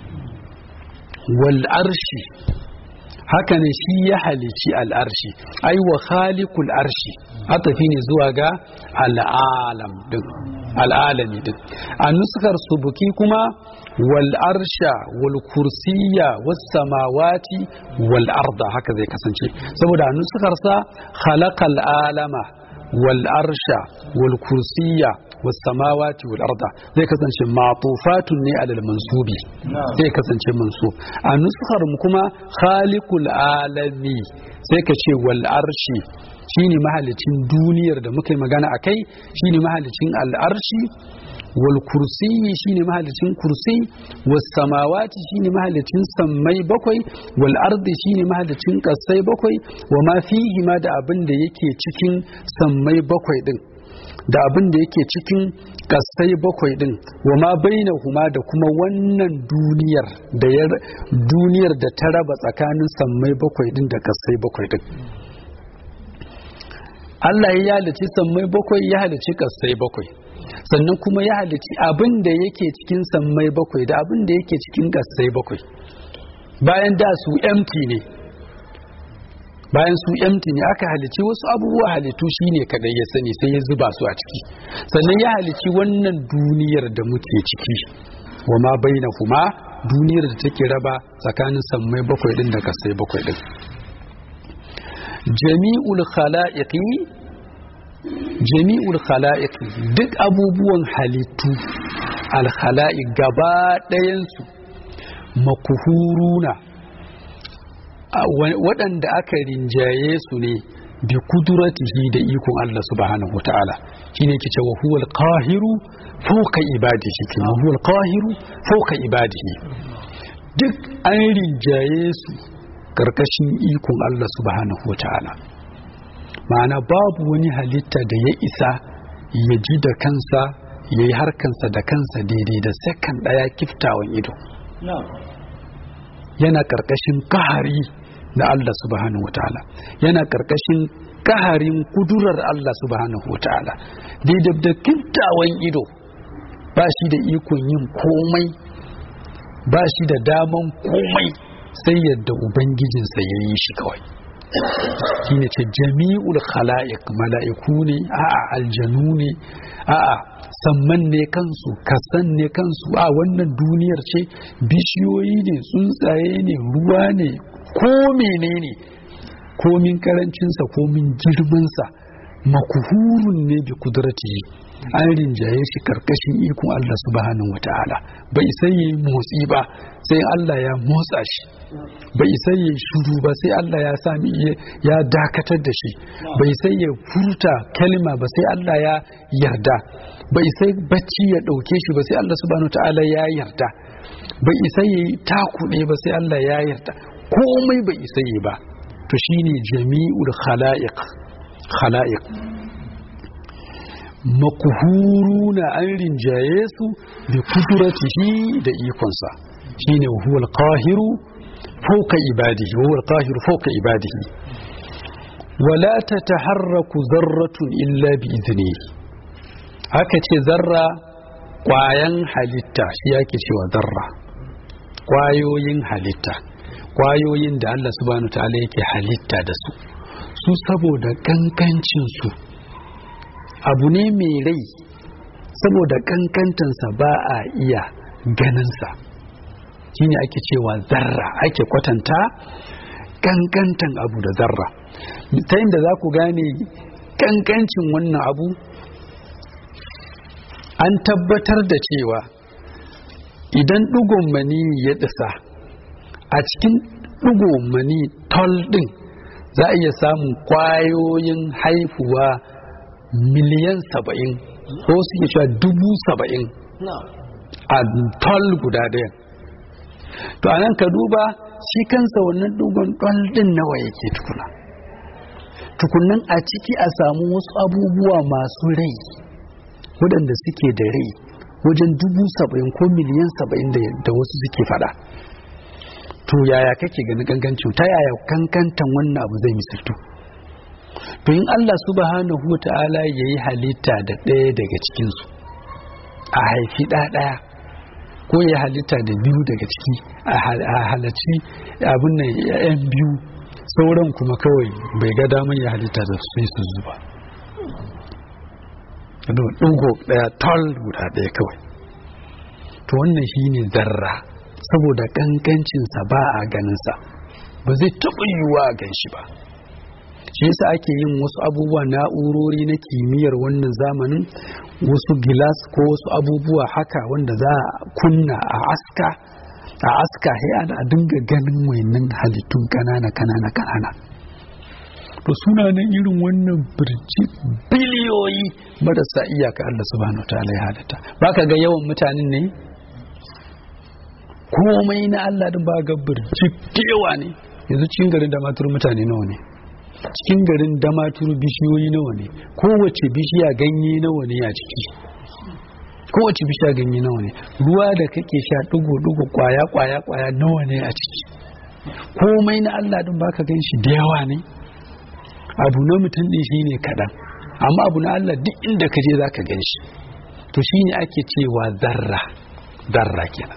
Speaker 1: wal arshi haka ne shi ya halici al'arshi ai wa khaliqul arshi atafi ne zuwa ga al'alam din al'alami din a nuskar subuki kuma wal arsha wal kursiyya was samawati wal arda haka zai kasance saboda a nuskar sa khalaqal alama wal arsha wal kursiyya was samawati wal arda zai kasance matufatun ne alal mansubi zai kasance mansub a nuskar mu kuma khaliqul alami sai ka ce wal arshi shine mahalicin duniyar da muka yi magana akai shine mahalicin al arshi wal kursiyi shine mahalicin kursi was samawati shine mahalicin sammai bakwai wal ardi shine mahalicin kasai bakwai wa ma fihi ma da abin da yake cikin sammai bakwai din da abin da yake cikin kasai bakwai din wa ma huma da kuma wannan duniyar da ya duniyar da ta raba tsakanin sammai bakwai din da kasai bakwai din Allah ya halici sammai bakwai ya halici kasai bakwai sannan kuma ya halici abin da yake cikin sammai bakwai da abin da yake cikin kasai bakwai bayan da su empty ne bayan su empty ne aka halici wasu abubuwa halittu shine kadai ya sani sai ya zuba su a ciki sannan ya halici wannan duniyar da muke ciki wa ma kuma duniyar da take raba tsakanin sammai bakwai din da kasai bakwai din jami'ul khala'iqi jami'ul khala'iq duk abubuwan halittu al khala'iq gaba ɗayan su makuhuruna waɗanda aka rinjaye su ne bi kuduratihi da ikon Allah subhanahu wata'ala shine ke cewa huwal qahiru fawqa ibadihi kin huwal qahiru fawqa ibadihi duk an rinjaye su karkashin ikon Allah subhanahu wata'ala ma'ana babu wani halitta da ya isa ya ji da kansa ya yi harkansa da kansa daidai da sakan ɗaya kiftawan ido yana karkashin kahari na Allah subhanahu wataala yana karkashin kaharin kudurar Allah subhanahu wataala daidai da kintawan ido ba shi da ikon yin komai ba shi da daman komai sai yadda ubangijinsa ya yi shi kawai shi ne ce jami'ul khala'iq mala'iku ne a'a aljanu ne a'a samman ne kansu kasan ne kansu a wannan duniyar ce bishiyoyi ne tsuntsaye ne ruwa ne ko menene komin karancinsa komin girmansa makuhurun ne bi kudrati an rinjaye shi karkashin ikon Allah subhanahu wata'ala bai sai yi motsi ba sai Allah ya motsa shi bai sai yi shuru ba sai Allah ya sami ya dakatar da shi bai sai ya furta kalma ba sai Allah ya yarda bai sai bacci ya ɗauke shi ba sai Allah subhanahu wata'ala ya yarda bai isa yi takuɗe ba sai Allah ya yarda komai bai isa yi ba to shine jami'ul khala'iq khala'iq makuhuruna an rinjaye su bi kuduratihi da ikonsa shine huwal qahiru fawqa ibadihi huwal qahiru fawqa ibadihi wala tataharraku zarratun illa bi idnihi haka ce zarra kwayan halitta shi yake cewa zarra kwayoyin halitta kwayoyin da Allah subhanahu ta'ala yake halitta da su su saboda kankancin su abu ne mai rai saboda kankantansa ba a iya ganinsa shine ake cewa zarra ake kwatanta kankantan abu da zarra ta da za ku gane kankancin wannan abu an tabbatar da cewa idan ɗigon mani ya ɗisa a cikin ɗigon mani tol ɗin za a iya samun ƙwayoyin haifuwa miliyan saba'in ko suke cewa dubu saba'in a tol guda ɗaya to a nan ka duba shi kansa wannan ɗigon tol ɗin nawa yake tukuna tukunan a ciki a samu wasu abubuwa masu rai waɗanda suke da rai wajen dubu saba'in ko miliyan saba'in da wasu suke fada to yaya kake gani gangancin ta yaya kankantan wannan abu zai misaltu to in Allah subhanahu wa ta'ala ya yi halitta da ɗaya daga cikinsu a haifi ɗaya ko ya halitta da biyu daga ciki a halarci abin nan yan biyu sauran kuma kawai bai ga damar ya halitta da sai su zuba ɗugo ɗaya tol guda ɗaya kawai to wannan shi ne zarra saboda ƙanƙancinsa ba a ganinsa ba zai taɓa yiwuwa a gan shi ba shi yasa ake yin wasu abubuwa na'urori na kimiyyar wannan zamanin wasu gilas ko wasu abubuwa haka wanda za a kunna a aska a aska sai a dinga ganin wayannan halittun kanana kanana kanana to suna nan irin wannan birci biliyoyi marasa iyaka Allah subhanahu ta'ala ya halitta baka ga yawan mutanen ne komai na Allah din ba ga birci yawa ne yanzu cikin garin da matur mutane nawa ne cikin garin da matur bishiyoyi nawa ne kowace bishiya ganye nawa ne a ciki kowace bishiya ganye nawa ne ruwa da kake sha dugo dugo kwaya kwaya kwaya nawa ne a ciki komai na Allah din baka gan shi da yawa ne abu na mutum din shine kaɗan amma abu na Allah duk inda ka je zaka gan shi to shine ake cewa zarra zarra kenan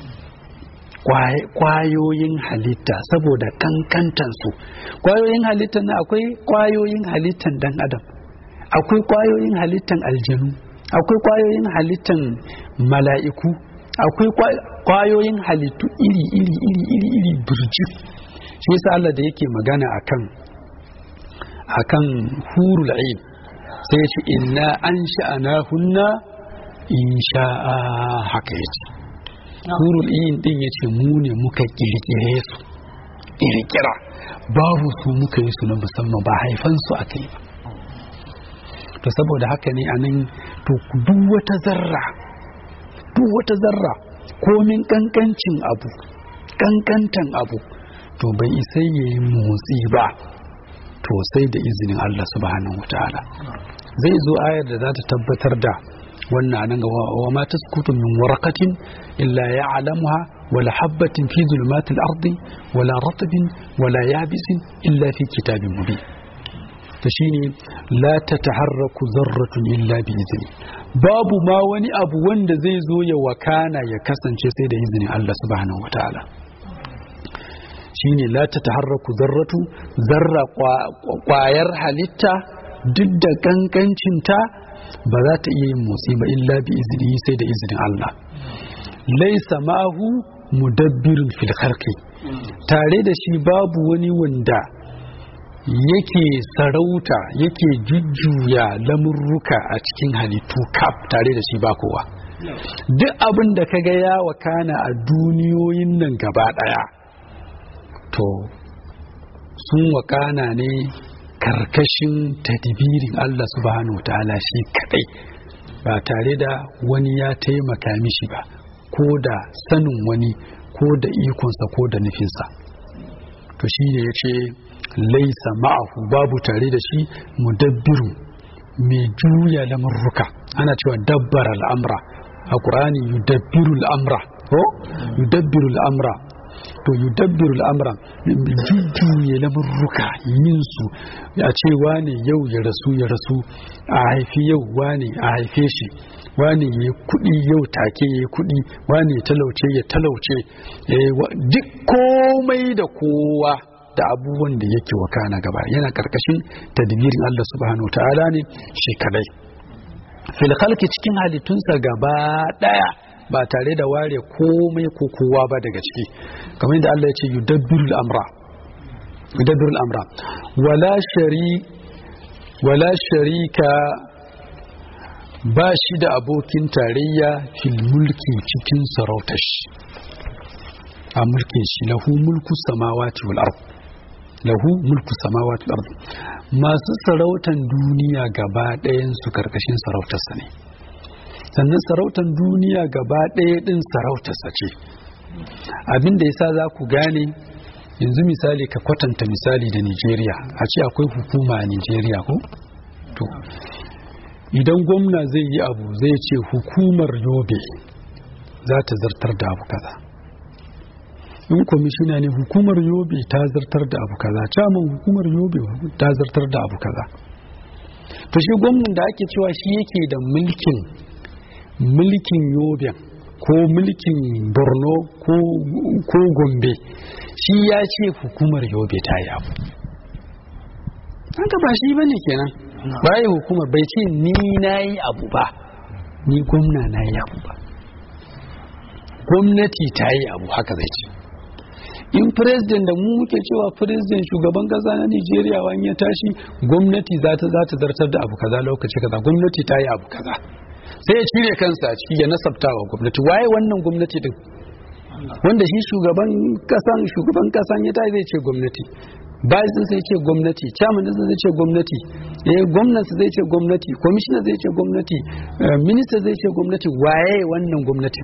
Speaker 1: kwayoyin halitta saboda kankantansu kwayoyin halittan na akwai kwayoyin halittan dan adam akwai kwayoyin halittan aljanu akwai kwayoyin halittan mala'iku akwai kwayoyin halittu iri iri iri iri iri birjik shi yasa Allah da yake magana akan akan hurul ain sai ya ce inna an sha'ana hunna insha'a haka yace hurul ain din yace mu ne muka kirkire su kirkira babu su muka yi su na musamman ba haifan su akai ba to saboda haka ne anan to duk wata zarra duk wata zarra komin kankancin abu kankantan abu to bai isa yayi motsi ba to sai da izinin Allah subhanahu wataala zai zo ayar da za ta tabbatar da wannan nan ga wa ma taskutu min waraqatin illa ya'lamuha wala habatin fi zulumatil ardi wala ratbin wala yabisin illa fi kitabin mubin to shine la tataharraku zarratun illa bi izni babu ma wani abu wanda zai zo ya wakana ya kasance sai da izinin Allah subhanahu wataala shine la tataharraku zarratu zarra kwayar halitta duk da kankancinta ba za ta iya yin motsi ba illa bi izini sai da izinin Allah laisa mahu mudabbirin fil khalqi tare da shi babu wani wanda yake sarauta yake jujjuya lamurruka a cikin halittu kaf tare da shi ba kowa duk abin da kaga ya wakana a duniyoyin nan gaba daya to sun wakana ne karkashin tadbirin Allah subhanahu wa ta'ala shi kadai ba tare da wani ya taimaka mishi ba ko da sanin wani ko da ikonsa ko da nufinsa to shi ne ya ce laisa ma'ahu babu tare da shi mudabbiru mai juya lamurruka ana cewa dabbar al'amra a ƙurani yudabbiru al'amra ko yudabbiru al'amra to yudabbiru al'amra jujjuye lamurruka yin su a ce wane yau ya rasu ya rasu a haifi yau wane a haife shi wane ya kudi yau take ya kudi wane ya talauce ya talauce duk komai da kowa da abubuwan da yake wakana gaba yana karkashin tadbirin Allah subhanahu wa ta'ala ne shi kadai fil khalqi cikin halittunsa gaba daya ba tare da ware komai ko kowa ba daga ciki kamar yadda Allah ya ce yudabbiru al-amra yudabbiru al-amra wala shari wala sharika ba shi da abokin tarayya fil mulki cikin sarautar shi a mulkin shi lahu mulku samawati wal ard lahu mulku samawati wal ard masu sarautan duniya gaba ɗayan su karkashin sarautarsa ne sannan sarautan duniya gaba ɗaya ɗin sarautarsa ce abin da yasa za ku gane yanzu misali ka kwatanta misali da Nigeria a ce akwai hukuma a Nigeria ko to idan gwamna zai yi abu zai ce hukumar yobe za ta zartar da abu kaza in kwamishina ne hukumar yobe ta zartar da abu kaza caman hukumar yobe ta zartar da abu kaza to shi gwamnan da ake cewa shi yake da mulkin mulkin yobe ko mulkin borno ko gombe shi ya ce hukumar yobe ta yi abu haka ba shi bane kenan bayi hukumar bai ce ni na yi abu ba ni gwamna na yi abu ba gwamnati ta yi abu haka zai ce in president da mu muke cewa president shugaban kasa na nigeria wani ya tashi gwamnati za ta za ta zartar da abu kaza lokaci kaza gwamnati ta yi abu kaza sai ya cire kansa a ciki ya nasabta wa gwamnati waye wannan gwamnati din wanda shi shugaban kasan shugaban kasan ya tashi zai ce gwamnati bayan sai ce gwamnati chairman din zai ce gwamnati eh gwamnati zai ce gwamnati commissioner zai ce gwamnati minister zai ce gwamnati waye wannan gwamnati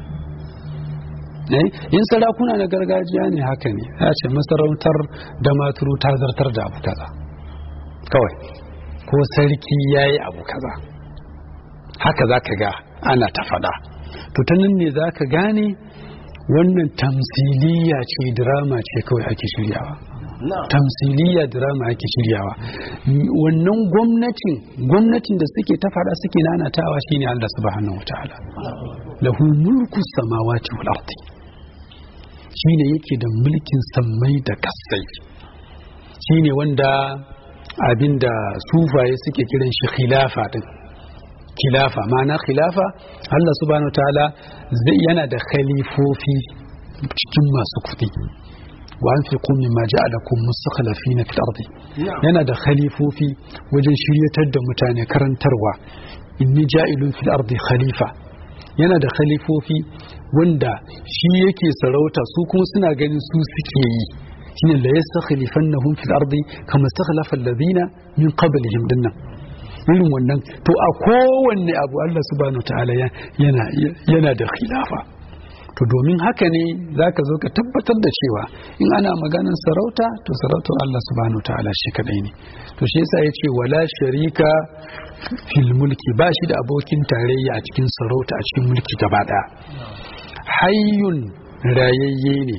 Speaker 1: in sarakuna na gargajiya ne haka ne ya ce masarautar da maturu ta zartar da abu kaza kawai ko sarki ya yi abu kaza haka za ka ga ana ta faɗa to ta nan ne za ka gane wannan tamsiliya ce drama ce kawai ake shiryawa tamsiliya drama ake shiryawa wannan gwamnatin gwamnatin da suke ta faɗa suke nanatawa shine Allah subhanahu wataala lahu mulku samawati wal ardi shine yake da mulkin sammai da kasai shine wanda abinda sufaye suke kiran shi khilafa din khilafa ma'ana khilafa Allah subhanahu wataala zai yana da khalifofi cikin masu kuɗi wa anfiqu mimma ja'alakum mustakhlifina fil ardi yana da khalifofi wajen shiryatar da mutane karantarwa inni ja'ilun fil ardi khalifa yana da khalifofi wanda shi yake sarauta su kuma suna ganin su suke yi shine la yastakhlifannahum fil ardi kama istakhlafa alladhina min qablihim dinnan irin wannan to a kowanne abu Allah subhanahu ta'ala yana yana da khilafa to domin haka ne zaka zo ka tabbatar da cewa in ana maganar sarauta to sarautar Allah subhanahu ta'ala shi kadai ne to shi yasa yace wala sharika fil mulki ba shi da abokin tarayya a cikin sarauta a cikin mulki gaba daya hayyun rayayye ne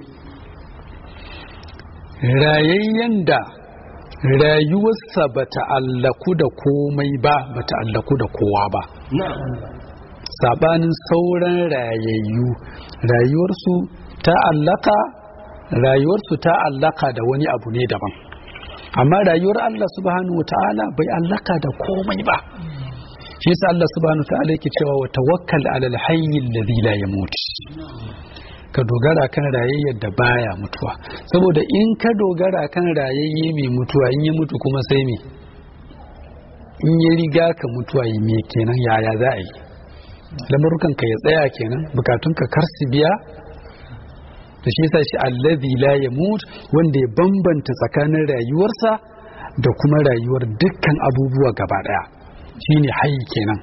Speaker 1: rayayyen da rayuwarsa ba ta'allaku da komai ba ba ta'allaku da kowa ba sabanin sauran rayayyu rayuwarsu ta'allaka rayuwarsu ta'allaka da wani abu ne daban amma rayuwar Allah subhanahu wata'ala bai allaka da komai ba shi yasa Allah subhanahu wata'ala yake cewa wa tawakkal alal hayy alladhi la yamut ka dogara kan rayayyar da baya mutuwa saboda in ka dogara kan rayayye mai mutuwa in ya mutu kuma sai me in ya riga ka mutuwa yi me kenan yaya za a yi lamarukan ka ya tsaya kenan bukatun ka kar su biya da shi yasa shi allazi la yamut wanda ya bambanta tsakanin rayuwarsa da kuma rayuwar dukkan abubuwa gaba daya shine hayy kenan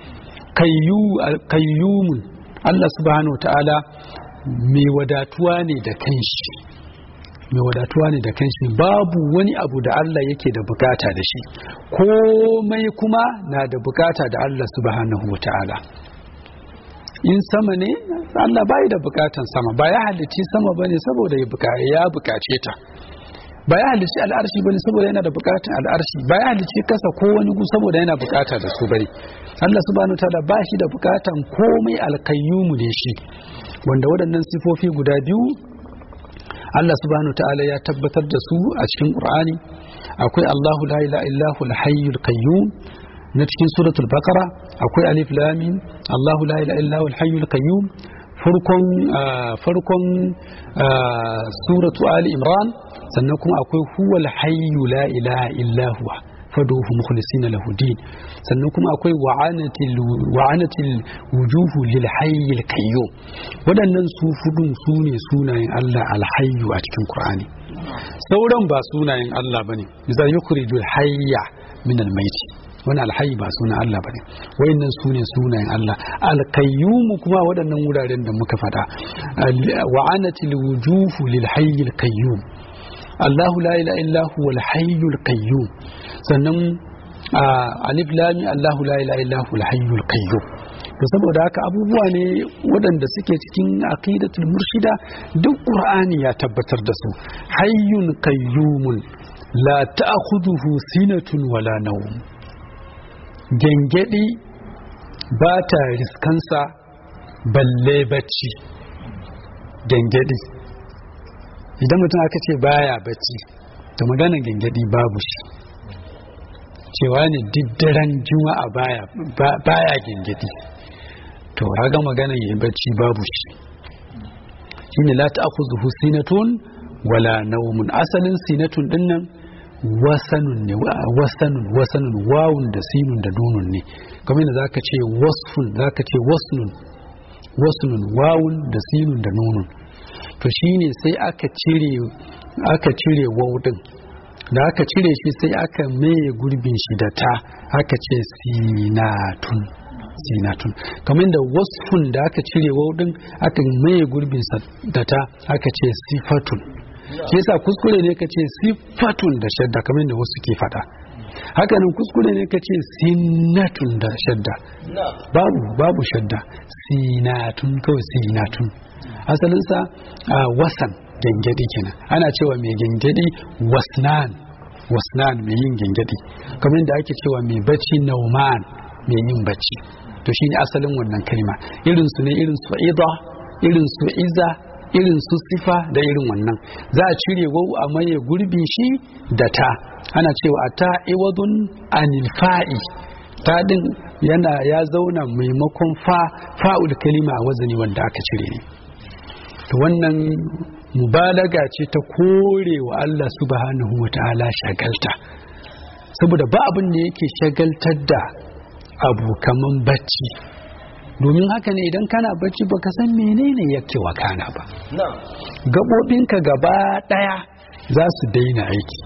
Speaker 1: kayyumun Allah subhanahu ta'ala mai wadatuwa ne da kanshi mai wadatuwa ne da kanshi babu wani abu da Allah yake da bukata da shi komai kuma na da bukata da Allah subhanahu wa ta'ala in sama ne Allah bai da bukatan sama ba ya halicci sama bane saboda ya bukace ta ba ya halicci al'arshi bane saboda yana da bukatan al'arshi ba ya halicci kasa ko wani gu saboda yana bukata da su bane Allah subhanahu wa ta'ala ba shi da bukatan komai alkayyumu ne shi wanda waɗannan sifofi guda biyu Allah subhanahu ta'ala ya tabbatar da su a cikin Qur'ani akwai Allahu la ilaha illahu al-hayyul qayyum na cikin suratul baqara akwai alif lam mim Allahu la ilaha illahu al-hayyul qayyum farkon farkon suratu ali imran sannan kuma akwai huwal hayyu la ilaha illa huwa faduhu mukhlisina lahu din sannan kuma akwai wa'anatil wa'anatil wujuhu lil hayyil qayyum waɗannan su fudun su ne sunayen Allah alhayyu a cikin Qur'ani sauran ba sunayen Allah bane misal yukhrijul hayya min al-mayt wani alhayi ba sunan Allah bane wayannan su ne sunayen Allah alqayyum kuma waɗannan wuraren da muka faɗa wa'anatil wujuhu lil hayyil qayyum Allahu la ilaha illa huwa al-hayyul qayyum sannan alif lam Allahu la ilaha illa huwa al-hayyul qayyum to saboda haka abubuwa ne waɗanda suke cikin aqidatul murshida duk qur'ani ya tabbatar da su hayyun qayyumun la ta'khudhuhu sinatun wala nawm gengedi ba ta riskansa balle bacci gengedi idan mutum aka ce baya bacci to maganar gengedi babu shi cewa ne diddaren juma'a baya baya gengedi to haga maganar yin bacci babu shi shine la ta'khudhuhu sinatun wala nawmun asalin sinatun dinnan wasanun ne wasanun wasanun wawun da sinun da nunun ne kamar yadda zaka ce wasfun zaka ce wasnun wasnun wawun da sinun da nunun to shine sai aka cire aka cire wawdin da aka cire shi sai aka maye gurbin shi da ta aka ce sinatun sinatun kamar da wasfun da aka cire wawdin aka maye gurbin sa da ta aka ce sifatun shi yasa kuskure ne ka ce sifatun da shadda kamar da wasu ke fada hakanan kuskure ne ka ce sinatun da shadda babu babu shadda sinatun kawai sinatun asalinsa a wasan gengedi kenan ana cewa mai gengedi wasnan wasnan mai yin gengedi kamar da ake cewa mai bacci nauman mai yin bacci to shine asalin wannan kalma irin su ne irin su ida irin su iza irin su sifa da irin wannan za a cire wau a maye gurbin shi da ta ana cewa a ta iwadun anil fa'i ta din yana ya zauna maimakon fa fa'ul kalima a wazani wanda aka cire ne to wannan mubalaga ce ta kore wa Allah subhanahu wa ta'ala shagalta saboda ba abin da yake shagaltar da abu kaman bacci domin haka ne idan kana bacci baka san menene yake wakana ba gaɓoɓinka gaba ɗaya za su daina aiki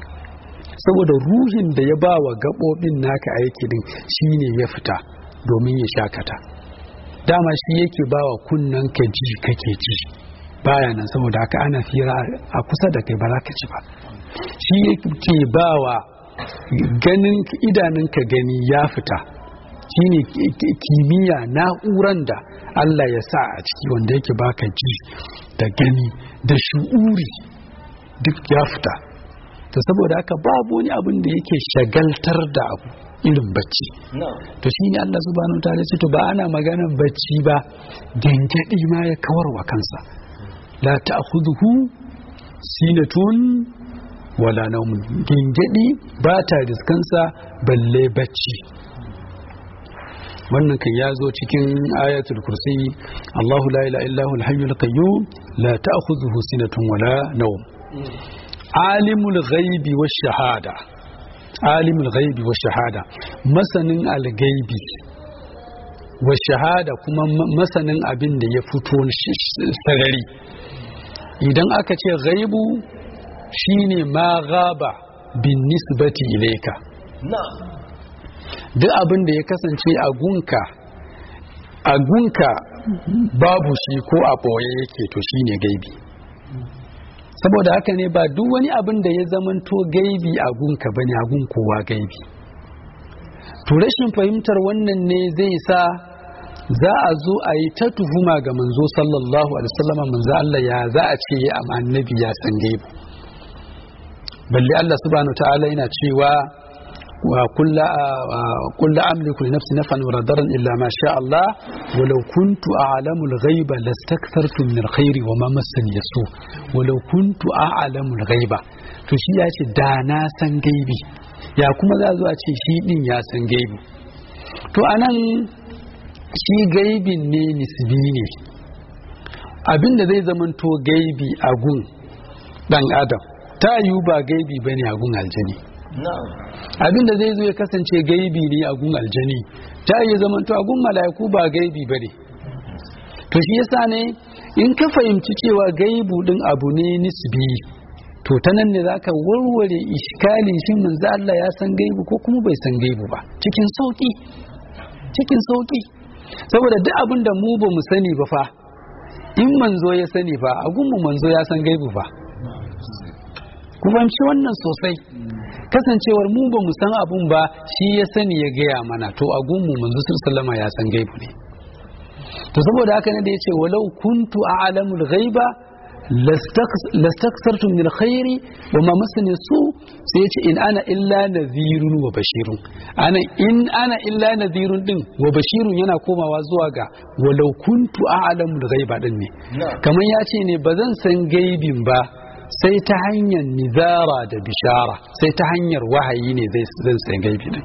Speaker 1: saboda ruhin da ya ba wa gaɓoɓin naka aiki din shine ya fita domin ya shakata dama shi yake ba wa kunnen ka ji kake ji baya nan saboda haka ana fira a kusa da kai ba za ka ci ba shi yake ba wa ganin idanunka gani ya fita shine kimiyya na'uran da Allah ya sa a ciki wanda yake baka ji da gani da shu'uri duk ya fita to saboda haka babu wani abin da yake shagaltar da abu irin bacci to shine Allah subhanahu wa ta'ala to ba ana magana bacci ba gengedi ma ya kawar wa kansa la ta'khudhuhu sinatun wala nawm gengedi ba ta riskansa balle bacci wannan kan ya zo cikin ayatul kursi Allahu la ilaha illa huwal hayyul qayyum la ta'khudhuhu sinatun wala nawm alimul ghaibi wash shahada alimul ghaibi wash shahada masanin al-ghaibi wash shahada kuma masanin abin da ya fito sarari idan aka ce ghaibu shine ma ghaba bin nisbati ilayka duk abin da ya kasance a gunka a gunka babu shi ko a ɓoye yake to shine gaibi saboda haka ne ba duk wani abin da ya zamanto gaibi a gunka bane a gun kowa gaibi to rashin fahimtar wannan ne zai sa za a zo a yi ta tuhuma ga manzo sallallahu alaihi wasallam manzo Allah ya za a ce ya annabi ya san gaibi balle Allah subhanahu ta'ala yana cewa وكل كل أملك لنفسي نفعا ولا ضرا إلا ما شاء الله ولو كنت أعلم الغيب لاستكثرت من الخير وما مسني السوء ولو كنت أعلم الغيب to shi ya ce da na san gaibi ya kuma za zo a ce shi din ya san gaibi to anan shi gaibin ne nisbi ne abinda zai zamanto gaibi a gun dan adam ta yiwu ba gaibi bane a gun aljani abin da zai zo ya kasance gaibi ne a gun aljani ta iya zaman to a gun mala'iku ba gaibi ba ne to shi yasa ne in ka fahimci cewa gaibu din abu ne nisbi to ta nan ne zaka warware iskali shin manzo Allah ya san gaibu ko kuma bai san gaibu ba cikin sauki cikin sauki saboda duk abin da mu ba mu sani ba fa in manzo ya sani fa a gunmu manzo ya san gaibu fa ku fahimci wannan sosai kasancewar mu ba mu san abun ba shi ya sani ya gaya mana to a gunmu manzo sallama ya san gaibu ne to saboda haka ne da yace walau kuntu a'lamul ghaiba lastaksartu min alkhairi wa ma masani su sai yace in ana illa nadhirun wa bashirun ana in ana illa nadhirun din wa bashirun yana komawa zuwa ga walau kuntu a'lamul ghaiba din ne kamar yace ne bazan san gaibin ba sai ta hanyar nizara da bishara sai ta hanyar wahayi ne zai san gaibi din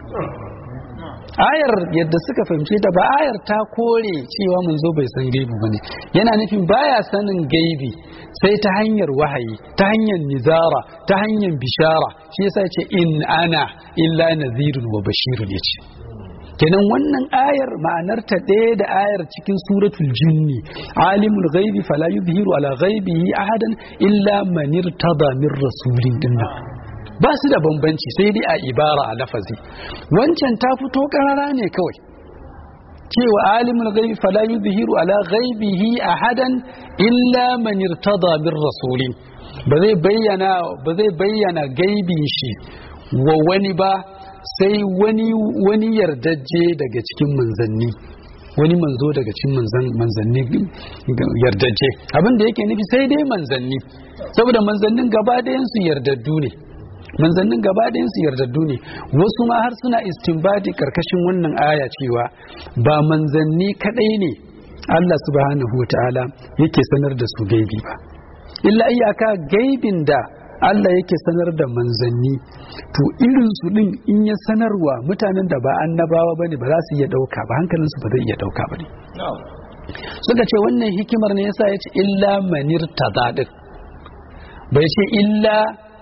Speaker 1: ayar yadda suka fahimce ta ba ayar ta kore cewa manzo bai san gaibi bane yana nufin baya sanin gaibi sai ta hanyar wahayi ta hanyar nizara ta hanyar bishara shi yasa ce in ana illa nazirun wa bashirun yace kenan wannan ayar ma'anar ta ɗaya da ayar cikin suratul jinni alimul ghaibi fala yuzhiru ala ghaibihi ahadan illa man irtada min rasulin dinnan ba su da bambanci sai dai a ibara a lafazi wancan ta fito karara ne kawai cewa alimul ghaibi fala yuzhiru ala ghaibihi ahadan illa man irtada min rasulin ba zai bayyana ba zai bayyana gaibin shi wa wani ba sai wani wani yardajje daga cikin manzanni wani manzo daga cikin manzanni yardajje abin da yake nufi sai dai manzanni saboda manzannin gaba su yardaddu ne manzannin gaba su yardaddu ne wasu ma har suna istinbadi karkashin wannan aya cewa ba manzanni kadai ne Allah subhanahu wa ta'ala yake sanar da su gaibi ba illa iyaka gaibin da Allah yake sanar da manzanni to irin su din in ya sanarwa mutanen da ba annabawa bane ba za su iya dauka ba hankalin su ba zai iya dauka ba ne suka ce wannan hikimar ne yasa ya ce illa manir tazadin bai ce illa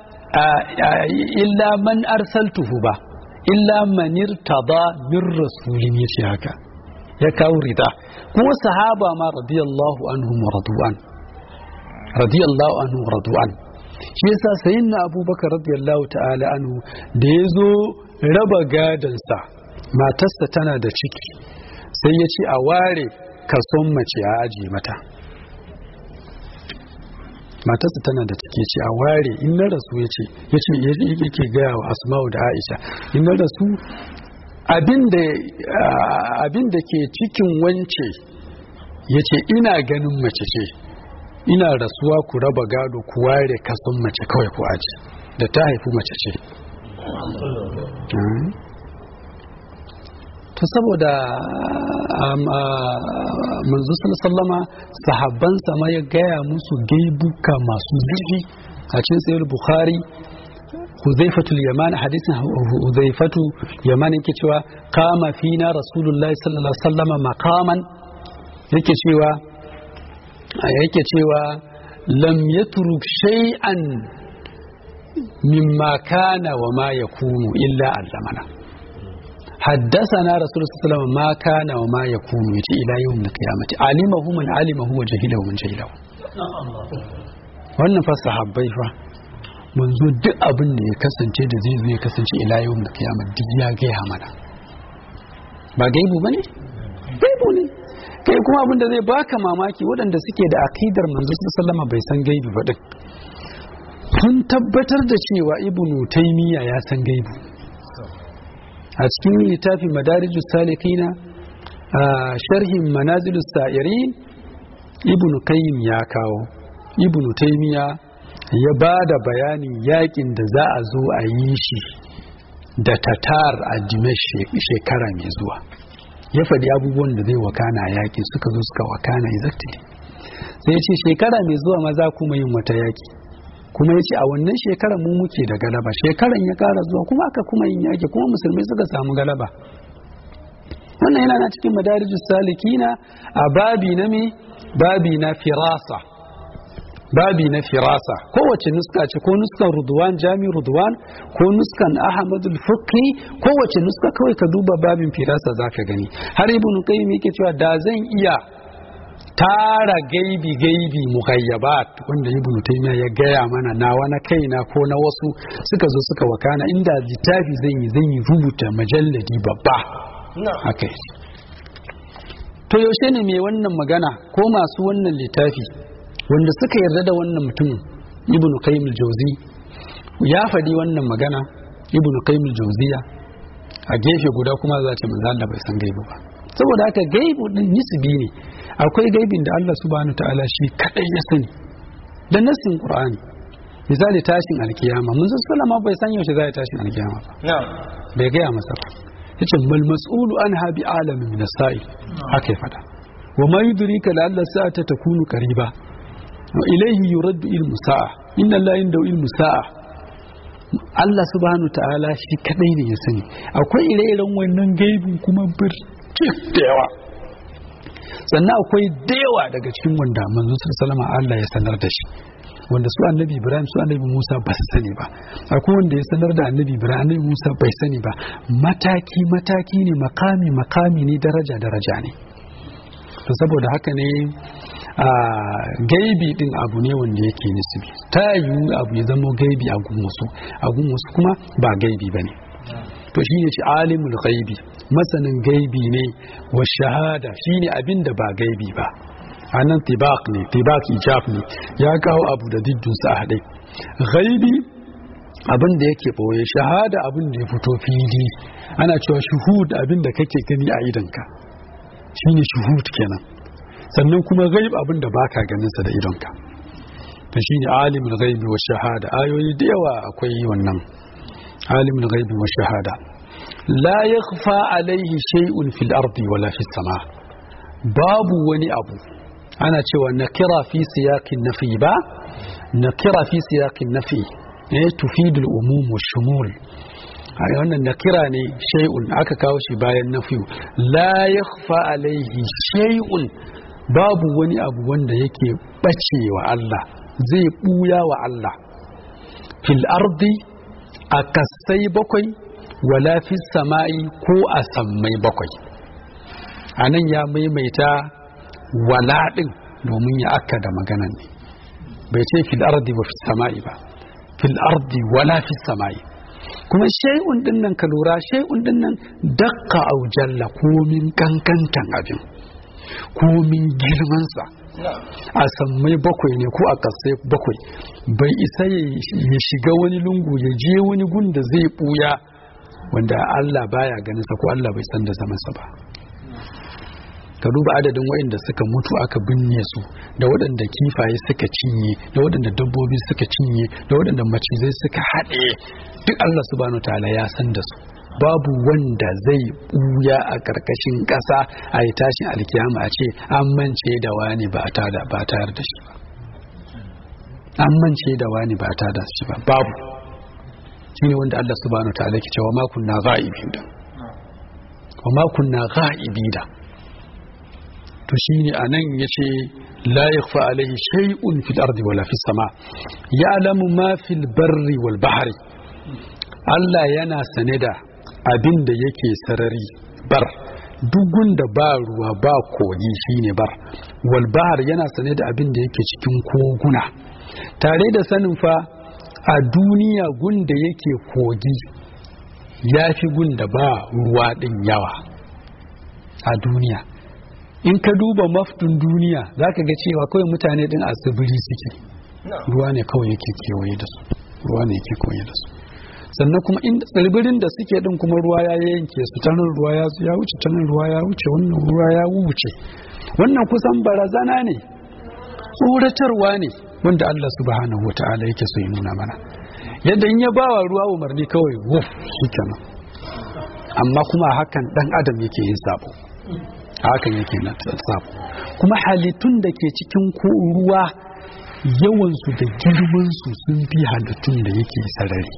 Speaker 1: illa man arsaltuhu ba illa manir tada min rasulin yace haka ya kawo rida kuma sahaba ma radiyallahu anhum wa radu'an radiyallahu anhu wa radu'an shi yasa sayyidina abubakar radiyallahu ta'ala anhu da ya zo raba gadansa matarsa tana da ciki sai ya ce a ware kason mace a ajiye mata matarsa tana da ciki ce a ware in na rasu ya ce ya ce yake gaya wa asma'u da aisha in na rasu abin da ke cikin wance ya ce ina ganin mace ce ina rasuwa ku raba gado ku ware kason mace kawai ku aji da ta haifi mace ce to saboda manzo sallama sahabban ma ya gaya musu gaibuka masu zurfi a cikin sayar bukhari huzaifatul yaman hadisin huzaifatu yaman yake cewa kama fina rasulullahi sallallahu alaihi wasallama maqaman yake cewa yake cewa lam yatruk shay'an mimma kana wa ma yakunu illa allamana حدثنا رسول الله صلى الله عليه وسلم ما كان وما يكون يتي الى يوم القيامه علمه من علمه وجهله من جهله wannan fa sahabbai fa manzo duk abin da ya kasance da zai zo ya kasance ila yau da kiyama duk ya gaya mana ba gaibu bane gaibu ne kai kuma abin da zai baka mamaki waɗanda suke da akidar manzo sallama bai san gaibu ba din sun tabbatar da cewa ibnu taymiya ya san gaibu a cikin littafin madarijus salikina a sharhin manazilus sa'irin ibnu qayyim ya kawo ibnu taymiya ya ba da bayanin yakin da za a zo a yi shi da tatar a dimash shekara mai zuwa ya faɗi abubuwan da zai wakana a yaƙi suka zo suka wakana exactly sai ya ce shekara mai zuwa ma za kuma yin wata yaƙi kuma ya ce a wannan shekarar mu muke da galaba shekaran ya ƙara zuwa kuma aka kuma yin yaƙi kuma musulmai suka samu galaba wannan yana na cikin madarijus salikina a babi na me babi na firasa babi na firasa kowace nuska ce ko nuskan rudwan jami rudwan ko nuskan ahmadul fukri kowace nuska kawai ka duba babin firasa zaka gani har ibnu qayyim yake cewa da zan iya tara gaibi gaibi mughayyabat wanda ibnu taymiya ya gaya mana nawa na kaina ko na wasu suka zo suka wakana inda littafi zan yi zan yi rubuta majalladi babba haka to yaushe ne mai wannan magana ko masu wannan littafi wanda suka yarda da wannan mutumin ibnu qayyim al-jawzi ya faɗi wannan magana ibnu qayyim al-jawziya a gefe guda kuma za ta manzo Allah bai san gaibu ba saboda haka gaibu din nisbi ne akwai gaibin da Allah subhanahu ta'ala shi kadai ya sani da nassin qur'ani misali tashin alkiyama mun san sallama bai san yaushe za ya tashin alkiyama ba bai gaya masa ba yace mal mas'ulu anha bi alamin min as-sa'i haka ya fada wa ma yudrika la alla sa'ata takunu qariba wa ilayhi yuraddu ilmu sa'a inna la inda ilmu sa'a Allah subhanahu ta'ala shi kadai ne ya sani akwai ire-iren wannan gaibin kuma birtik da yawa sannan akwai da yawa daga cikin wanda manzon sallama Allah ya sanar da shi wanda su annabi Ibrahim su annabi Musa ba su sani ba akwai wanda ya sanar da annabi Ibrahim annabi Musa bai sani ba mataki mataki ne makami makami ne daraja daraja ne to saboda haka ne a gaibi din abu ne wanda yake nisbi ta yiwu abu ya zama gaibi a gun wasu a gun wasu kuma ba gaibi ba ne to shi ne shi alimul gaibi masanin gaibi ne wa shahada shi ne abin da ba gaibi ba a nan tibak ne tibak ijab ne ya kawo abu da diddunsa a haɗe gaibi abin da yake ɓoye shahada abin da ya fito fili ana cewa shuhud abin da kake gani a idanka shi ne shuhud kenan sannan kuma gaib abin da baka ganinsa da idonka to shi ne alimul gaibi wa shahada ayoyi da yawa akwai wannan alimul gaibi wa shahada la yakhfa alaihi shay'un fil ardi wala fis sama babu wani abu ana cewa nakira fi siyaqin nafi ba nakira fi siyaqin nafi eh tufidu al umum wa shumul a wannan nakira ne shay'un aka kawo shi bayan nafi la yakhfa alaihi shay'un babu wani abu wanda yake bace wa Allah zai buya wa Allah fil ardi a kasai bakwai wala fi sama'i ko a sammai bakwai a nan ya maimaita wala ɗin domin ya aka da maganan ne bai ce fil ardi ba fi sama'i ba fil ardi wala fi sama'i kuma shay'un din nan ka lura shay'un din nan dakka au jalla komin kankantan abin komin girmansa a sammai bakwai ne ko a kasai bakwai bai isa ya shiga wani lungu ya je wani gun da zai buya wanda Allah baya ganinsa ko Allah bai san da zamansa ba ka duba adadin waɗanda suka mutu aka binne su da waɗanda kifaye suka cinye da waɗanda dabbobi suka cinye da waɗanda macizai suka haɗe duk Allah subhanahu ta'ala ya san da su babu wanda zai buya a ƙarƙashin ƙasa a yi tashin alkiyama a ce an mance da wani ba ta da ba tayar da shi ba an mance da wani ba ta da shi ba babu shi ne wanda Allah subhanahu ta'ala ke cewa ma kunna gha'ibi da wa ma kunna gha'ibi da to shine anan yace la yakhfa alayhi shay'un fil ardi wala fis sama ya'lamu ma fil barri wal bahri Allah yana sane da abin da yake sarari bar dugun da ba ruwa ba kogi shine bar wal bahar yana sane da abin da yake cikin koguna tare da sanin fa a duniya gun da yake kogi ya fi gun da ba ruwa din yawa a duniya in ka duba mafdin duniya za ka ga cewa kawai mutane din a tsibiri suke ruwa ne kawai yake kewaye da su ruwa ne yake kewaye da su sannan kuma inda tsibirin da suke din kuma ruwa ya yanke su ta nan ruwa ya ya wuce ta nan ruwa ya wuce wannan ruwa ya wuce wannan kusan barazana ne tsoratarwa ne wanda Allah subhanahu wata'ala yake so ya nuna mana yadda in ya bawa ruwa umarni kawai wuf shikenan amma kuma hakan dan adam yake yin sabo hakan yake na sabo kuma halittun da ke cikin ko ruwa yawansu da girmansu sun fi halittun da yake sarari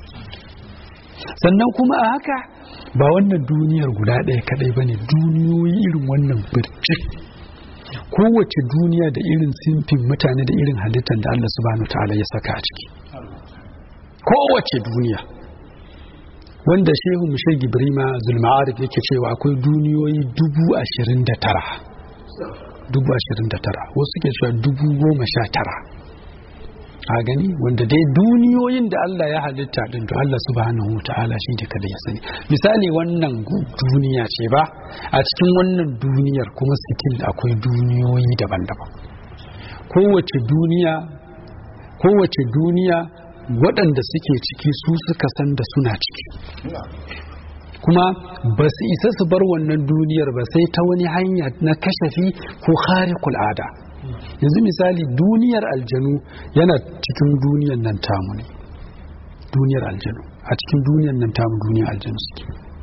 Speaker 1: sannan kuma a haka ba wannan duniyar guda ɗaya kaɗai ba ne duniyoyi irin wannan birjik
Speaker 2: kowace duniya da irin simfin mutane da irin halittar da Allah subhanahu ta'ala ya saka a ciki kowace duniya wanda shehu mushai gibrima zulma'arif yake cewa akwai duniyoyi dubu ashirin da tara dubu ashirin da tara wasu ke cewa dubu goma sha tara a gani wanda dai duniyoyin da Allah ya halitta din to Allah subhanahu wa ta'ala shi da kada ya sani misali wannan duniya ce ba a cikin wannan duniyar kuma sitil akwai duniyoyi daban-daban kowace duniya kowace duniya waɗanda suke ciki su suka san da suna ciki kuma ba su isa su bar wannan duniyar ba sai ta wani hanya na kashafi ko kharikul ada yanzu misali duniyar aljanu yana cikin duniyar nan tamu ne duniyar aljanu a cikin duniyar nan tamu duniyar aljanu suke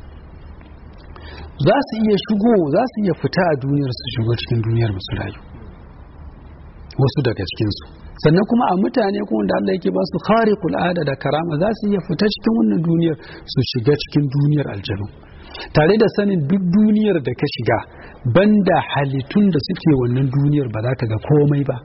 Speaker 2: za su iya shigo za su iya fita a duniyar su shigo cikin duniyar musu rayu wasu daga cikinsu sannan kuma a mutane kuma da Allah yake ba su khariqul ada da karama za su iya fita cikin wannan duniyar su shiga cikin duniyar aljanu tare da sanin duk duniyar da ka shiga banda halittun da suke wannan duniyar ba za ka ga komai ba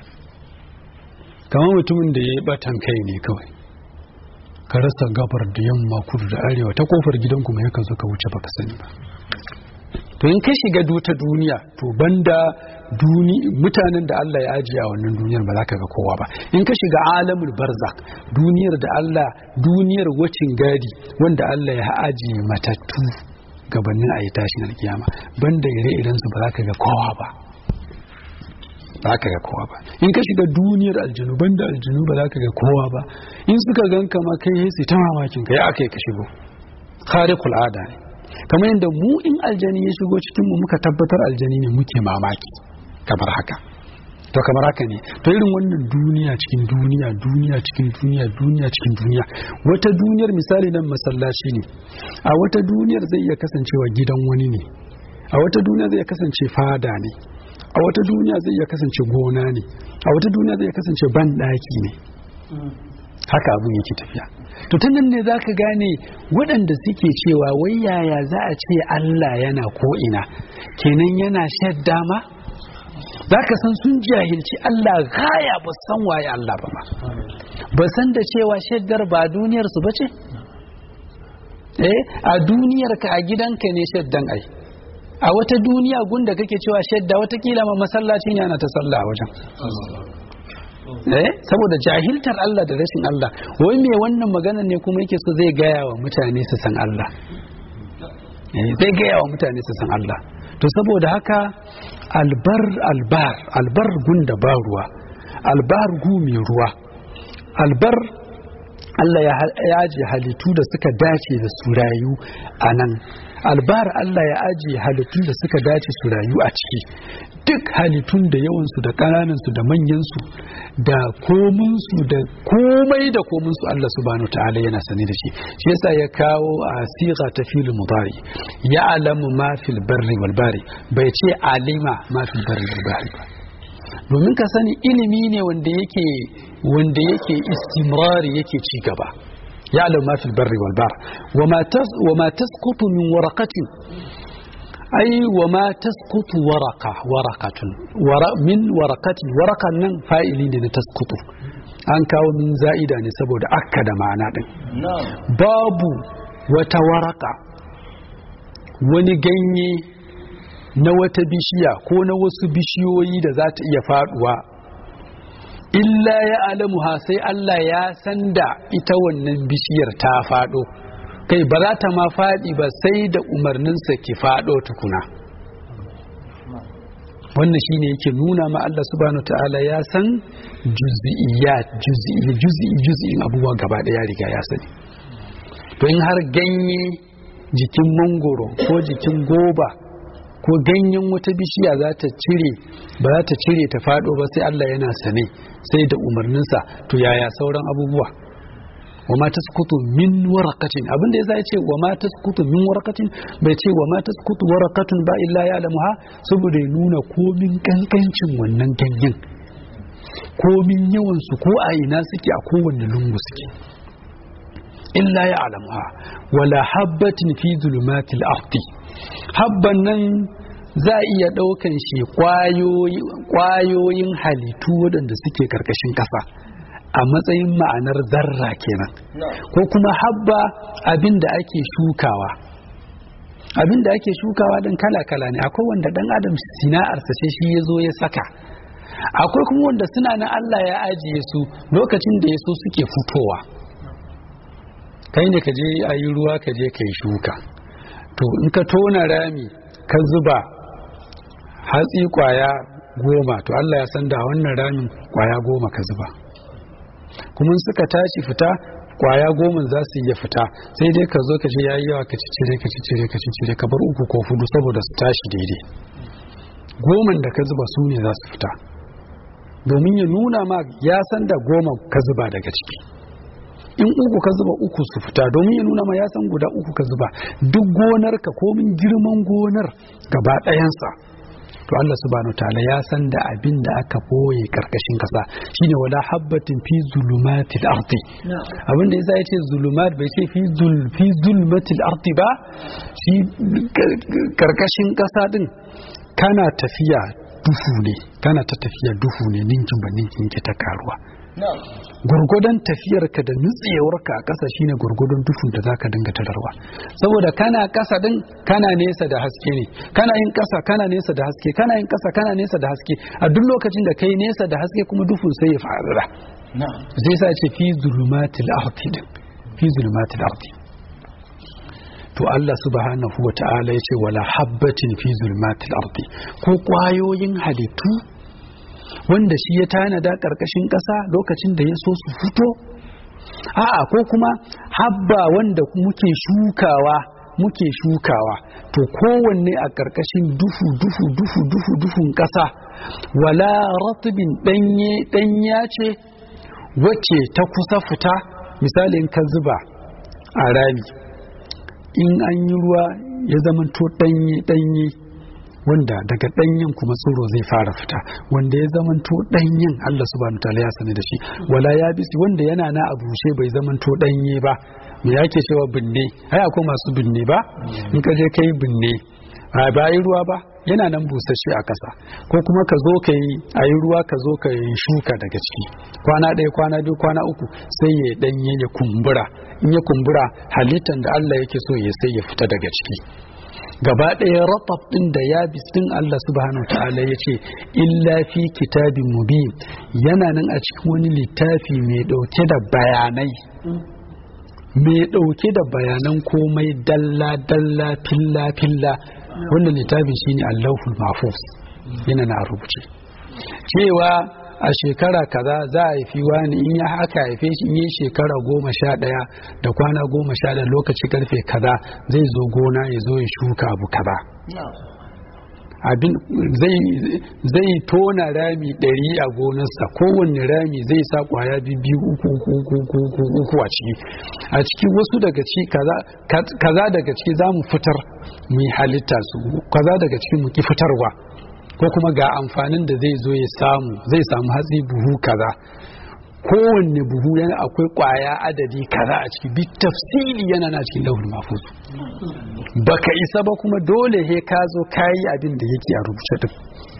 Speaker 2: kamar mutumin da ya yi batan kai ne kawai ka rasa gabar da yamma kudu da arewa ta kofar gidan kuma yakan zo ka wuce baka sani ba to in ka shiga duta duniya to banda duni mutanen da Allah ya ajiye a wannan duniyar ba za ka ga kowa ba in ka shiga alamul barzak duniyar da Allah duniyar wacin gadi wanda Allah ya ajiye matattu gabanin a yi tashin alkiyama banda ire-iren su ba za ka ga kowa ba ba ka ga kowa ba in ka shiga duniyar aljanu banda aljanu ba za ka ga kowa ba in suka ganka ma kai sai ta mamakin ka ya aka yi ka shigo khariqul ada ne kamar yadda mu in aljani ya shigo cikin mu muka tabbatar aljani ne muke mamaki kamar haka to kamar haka ne to irin wannan duniya cikin duniya duniya cikin duniya duniya cikin duniya wata duniyar misali nan masallaci ne a wata duniyar zai iya kasancewa gidan wani ne a wata duniya zai kasance fada ne a wata duniya zai iya kasance gona ne a wata duniya zai kasance ban daki ne haka abun yake tafiya to ta nan ne za ka gane waɗanda suke cewa wai yaya za a ce Allah yana ko'ina kenan yana shadda ma za ka san sun jahilci Allah gaya ba san waye Allah ba ma ba san da cewa shaddar ba duniyarsu ba ce eh a duniyarka a gidanka ne shaddan ai a wata duniya gunda kake cewa shadda watakila ma masallacin yana ta sallah a wajen eh saboda jahiltar Allah da rashin Allah wai me wannan maganar ne kuma yake so zai gaya wa mutane su san Allah eh zai gaya wa mutane su san Allah to saboda haka albar albar albar gunda ba ruwa albar gu mai ruwa albar Allah ya ajiye halittu da suka dace da su rayu a nan albar Allah ya ajiye halittun da suka dace su rayu a ciki duk halittun da yawansu da ƙananansu da manyansu da kominsu da komai da kominsu Allah subhanahu ta'ala yana sani da shi shi yasa ya kawo a siga ta filin mudari ya alamu ma fil barri wal bari bai ce alima ma fil barri wal bari ba domin ka sani ilimi ne wanda yake wanda yake istimrari yake ci gaba يعلم ما في البر والبحر وما وما تسقط من ورقة أي وما تسقط ورقة ورقة ور من ورقة ورقة نن فائلين تسقط an kawo min za'ida ne saboda akka da ma'ana din babu wata waraka wani ganye na wata bishiya ko na wasu bishiyoyi da za ta iya faduwa illa ya alamuha sai Allah ya san da ita wannan bishiyar ta faɗo kai ba za ta ma faɗi ba sai da umarninsa ki faɗo tukuna wannan shine yake nuna ma Allah subhanahu ta'ala ya san juz'iyat juz'i juz'i juz'in abubuwa gaba ya riga ya sani to in har ganye jikin mangoro ko jikin goba ko ganyen wata bishiya za ta cire ba za ta cire ta faɗo ba sai Allah yana sane sai da umarninsa to yaya sauran abubuwa wa ma tasqutu min waraqatin abinda yasa ya ce wa ma tasqutu min waraqatin bai ce wa ma tasqutu waraqatun ba illa ya'lamuha saboda ya nuna komin kankancin wannan ganyen komin yawan su ko a ina suke a kowanne lungu suke illa ya'lamuha wala habbatin fi zulumatil ardi habban nan za a iya ɗaukan shi ƙwayoyin halittu waɗanda suke ƙarƙashin ƙasa a matsayin ma'anar zarra kenan ko kuma habba abin da ake shukawa abin da ake shukawa don kala-kala ne akwai wanda ɗan adam sina'arsa ce shi ya zo ya saka akwai kuma wanda suna na Allah ya ajiye su lokacin da ya so suke fitowa kai ne ka je a yi ruwa ka je ka yi shuka to in ka tona rami ka zuba hatsi kwaya goma to Allah ya san da wannan ramin kwaya goma ka zuba kuma suka tashi fita kwaya goma za su iya fita sai dai ka zo ka ce yayi yawa ka cicire ka cicire ka cicire ka bar uku ko hudu saboda su tashi daidai goman da ka zuba su ne za su fita domin ya nuna ma ya san da goma ka zuba daga ciki in uku ka zuba uku su fita domin ya nuna ma ya san guda uku ka zuba duk gonar ka komin girman gonar gaba ɗayansa to Allah subhanahu ta'ala ya san da abin da aka boye karkashin kasa shine wala habbatin fi zulumatil ardi abin da yasa yace zulumat bai ce fi zul fi zulmatil ardi ba shi karkashin kasa din kana tafiya duhu ne kana ta tafiya duhu ne ninkin ba ninkin ke ta karuwa gurgudan tafiyarka da nutsewarka a ƙasa shine gurgudan dufun da zaka dinga tararwa saboda kana ƙasa din kana nesa da haske ne kana yin ƙasa kana nesa da haske kana yin ƙasa kana nesa da haske a duk lokacin da kai nesa da haske kuma dufun sai ya fara zai sa ce fi zulumatil ardi din fi zulumatil ardi to Allah subhanahu wa ta'ala ya ce wala habbatin fi zulumatil ardi ko kwayoyin halittu wanda shi ya tanada ƙarƙashin ƙasa lokacin da ya so su fito a'a ko kuma habba wanda muke shukawa muke shukawa to kowanne a ƙarƙashin dufu dufu dufu dufu dufun ƙasa wala ratibin ɗanye ɗanya ce wacce ta kusa fita misalin ka zuba a rami in an yi ruwa ya zamanto ɗanye ɗanye wanda daga ɗanyen kuma tsoro zai fara fita wanda ya zamanto ɗanyen Allah subhanahu ta'ala ya sani da shi wala ya bisi wanda yana na a bushe bai zamanto ɗanye ba me yake cewa binne ai akwai masu binne ba in ka je kai binne ba yi ruwa ba yana nan busasshe a ƙasa ko kuma ka zo ka yi a yi ruwa ka zo ka yi shuka daga ciki kwana ɗaya kwana biyu kwana uku sai ya ɗanye ya kumbura in ya kumbura halittan da Allah yake so ya sai ya fita daga ciki gaba ɗaya ratab ɗin da ya ɗin Allah subhanahu ta'ala ya ce illa fi kitabin mubin yana nan a cikin wani littafi mai ɗauke da bayanai mai ɗauke da bayanan komai dalla dalla filla filla wannan littafin shine Allahul Mahfuz yana na rubuce cewa a shekara kaza za a haifi wani in ya haka haife shi in yi shekara goma sha ɗaya da kwana goma sha ɗaya lokaci karfe kaza zai zo gona ya zo ya shuka abu kaza abin zai tona rami ɗari a gonarsa kowanne rami zai sa kwaya biyu uku uku uku a ciki a ciki wasu daga ciki kaza daga ciki za mu fitar mu yi halitta su kaza daga ciki mu ki fitarwa ko kuma ga amfanin da zai zo ya samu zai samu hatsi buhu kaza kowanne buhu yana akwai kwaya adadi kaza a ciki bi tafsili yana na cikin lauhul mahfuz baka isa ba kuma dole he ka zo kayi abin da yake a rubuce din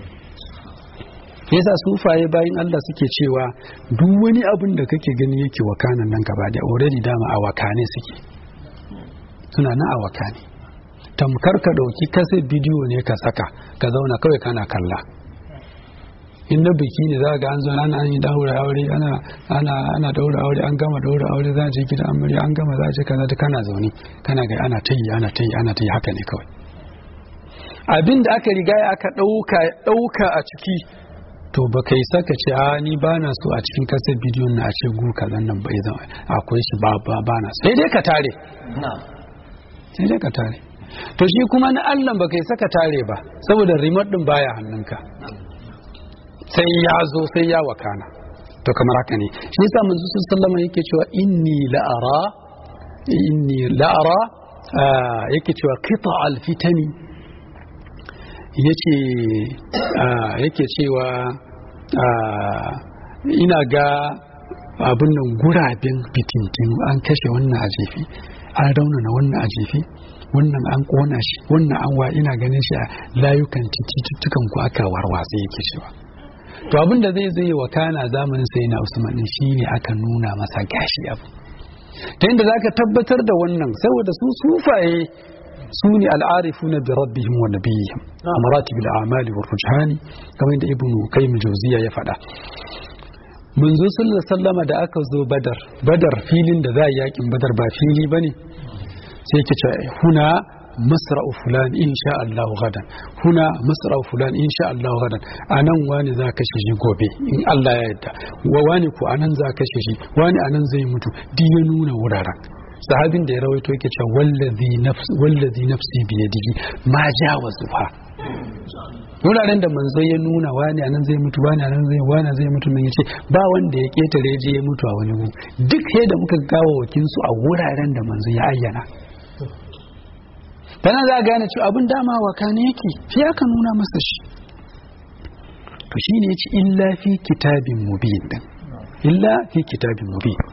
Speaker 2: yasa sufaye bayan Allah suke cewa duk wani abin da kake gani yake wakanan nan gaba da already dama a wakane suke suna na a wakane tamkar ka dauki kaset bidiyo ne ka saka ka zauna kawai kana kalla in na biki ne za ga an zo ana yi daura aure ana ana ana daura aure an gama daura aure za a je gidan amarya an gama za a je kaza kana zaune kana ga ana ta yi ana ta yi ana ta yi haka ne kawai abin da aka riga aka dauka dauka a ciki to ba kai saka ce a ni ba na so a cikin kasar bidiyon na a ce gu kazan nan bai zama akwai shi ba ba ba na sai dai ka tare sai dai ka tare to shi kuma na Allah ba kai saka tare ba saboda remote din baya hannunka sai ya zo sai ya wakana to kamar haka ne shi yasa manzo sallama yake cewa inni la'ara inni la'ara yake cewa qita al-fitani yace yake cewa ina ga abin nan guraben fitintinu an kashe wannan a jefi an raunana wannan a jefi wannan an kona shi wannan an wa ina ganin shi a layukan cututtukan ku aka warwatsa yake cewa to abin da zai zai wa kana zamanin sai na usman din shine aka nuna masa gashi abu ta inda zaka tabbatar da wannan saboda su sufaye su ne al'arifuna bi rabbihim wa nabiyihim a maratibil a'mali wa rujhani kamar da ibnu qayyim jawziya ya faɗa manzo sallallahu sallama da aka zo badar badar filin da za a yakin badar ba fili bane sai ke ce huna masra'u fulan insha Allah gadan huna masra'u fulan insha Allah gadan anan wani za ka shi gobe in Allah ya yarda wa wani ko anan za ka shi wani anan zai mutu duk ya nuna wuraren sahabin da ya rawaito yake cewa wallazi nafsi wallazi nafsi biyadihi ma jawazuha wuraren da manzo ya nuna wani anan zai mutu wani anan zai wani zai mutu nan yace ba wanda ya ketare je ya mutu a wani gu duk sai da muka gawo wakin su a wuraren da manzo ya ayyana tana za a gane cewa abin dama wa kane yake shi aka nuna masa shi to shine yace illa fi kitabin mubin din illa fi kitabin mubin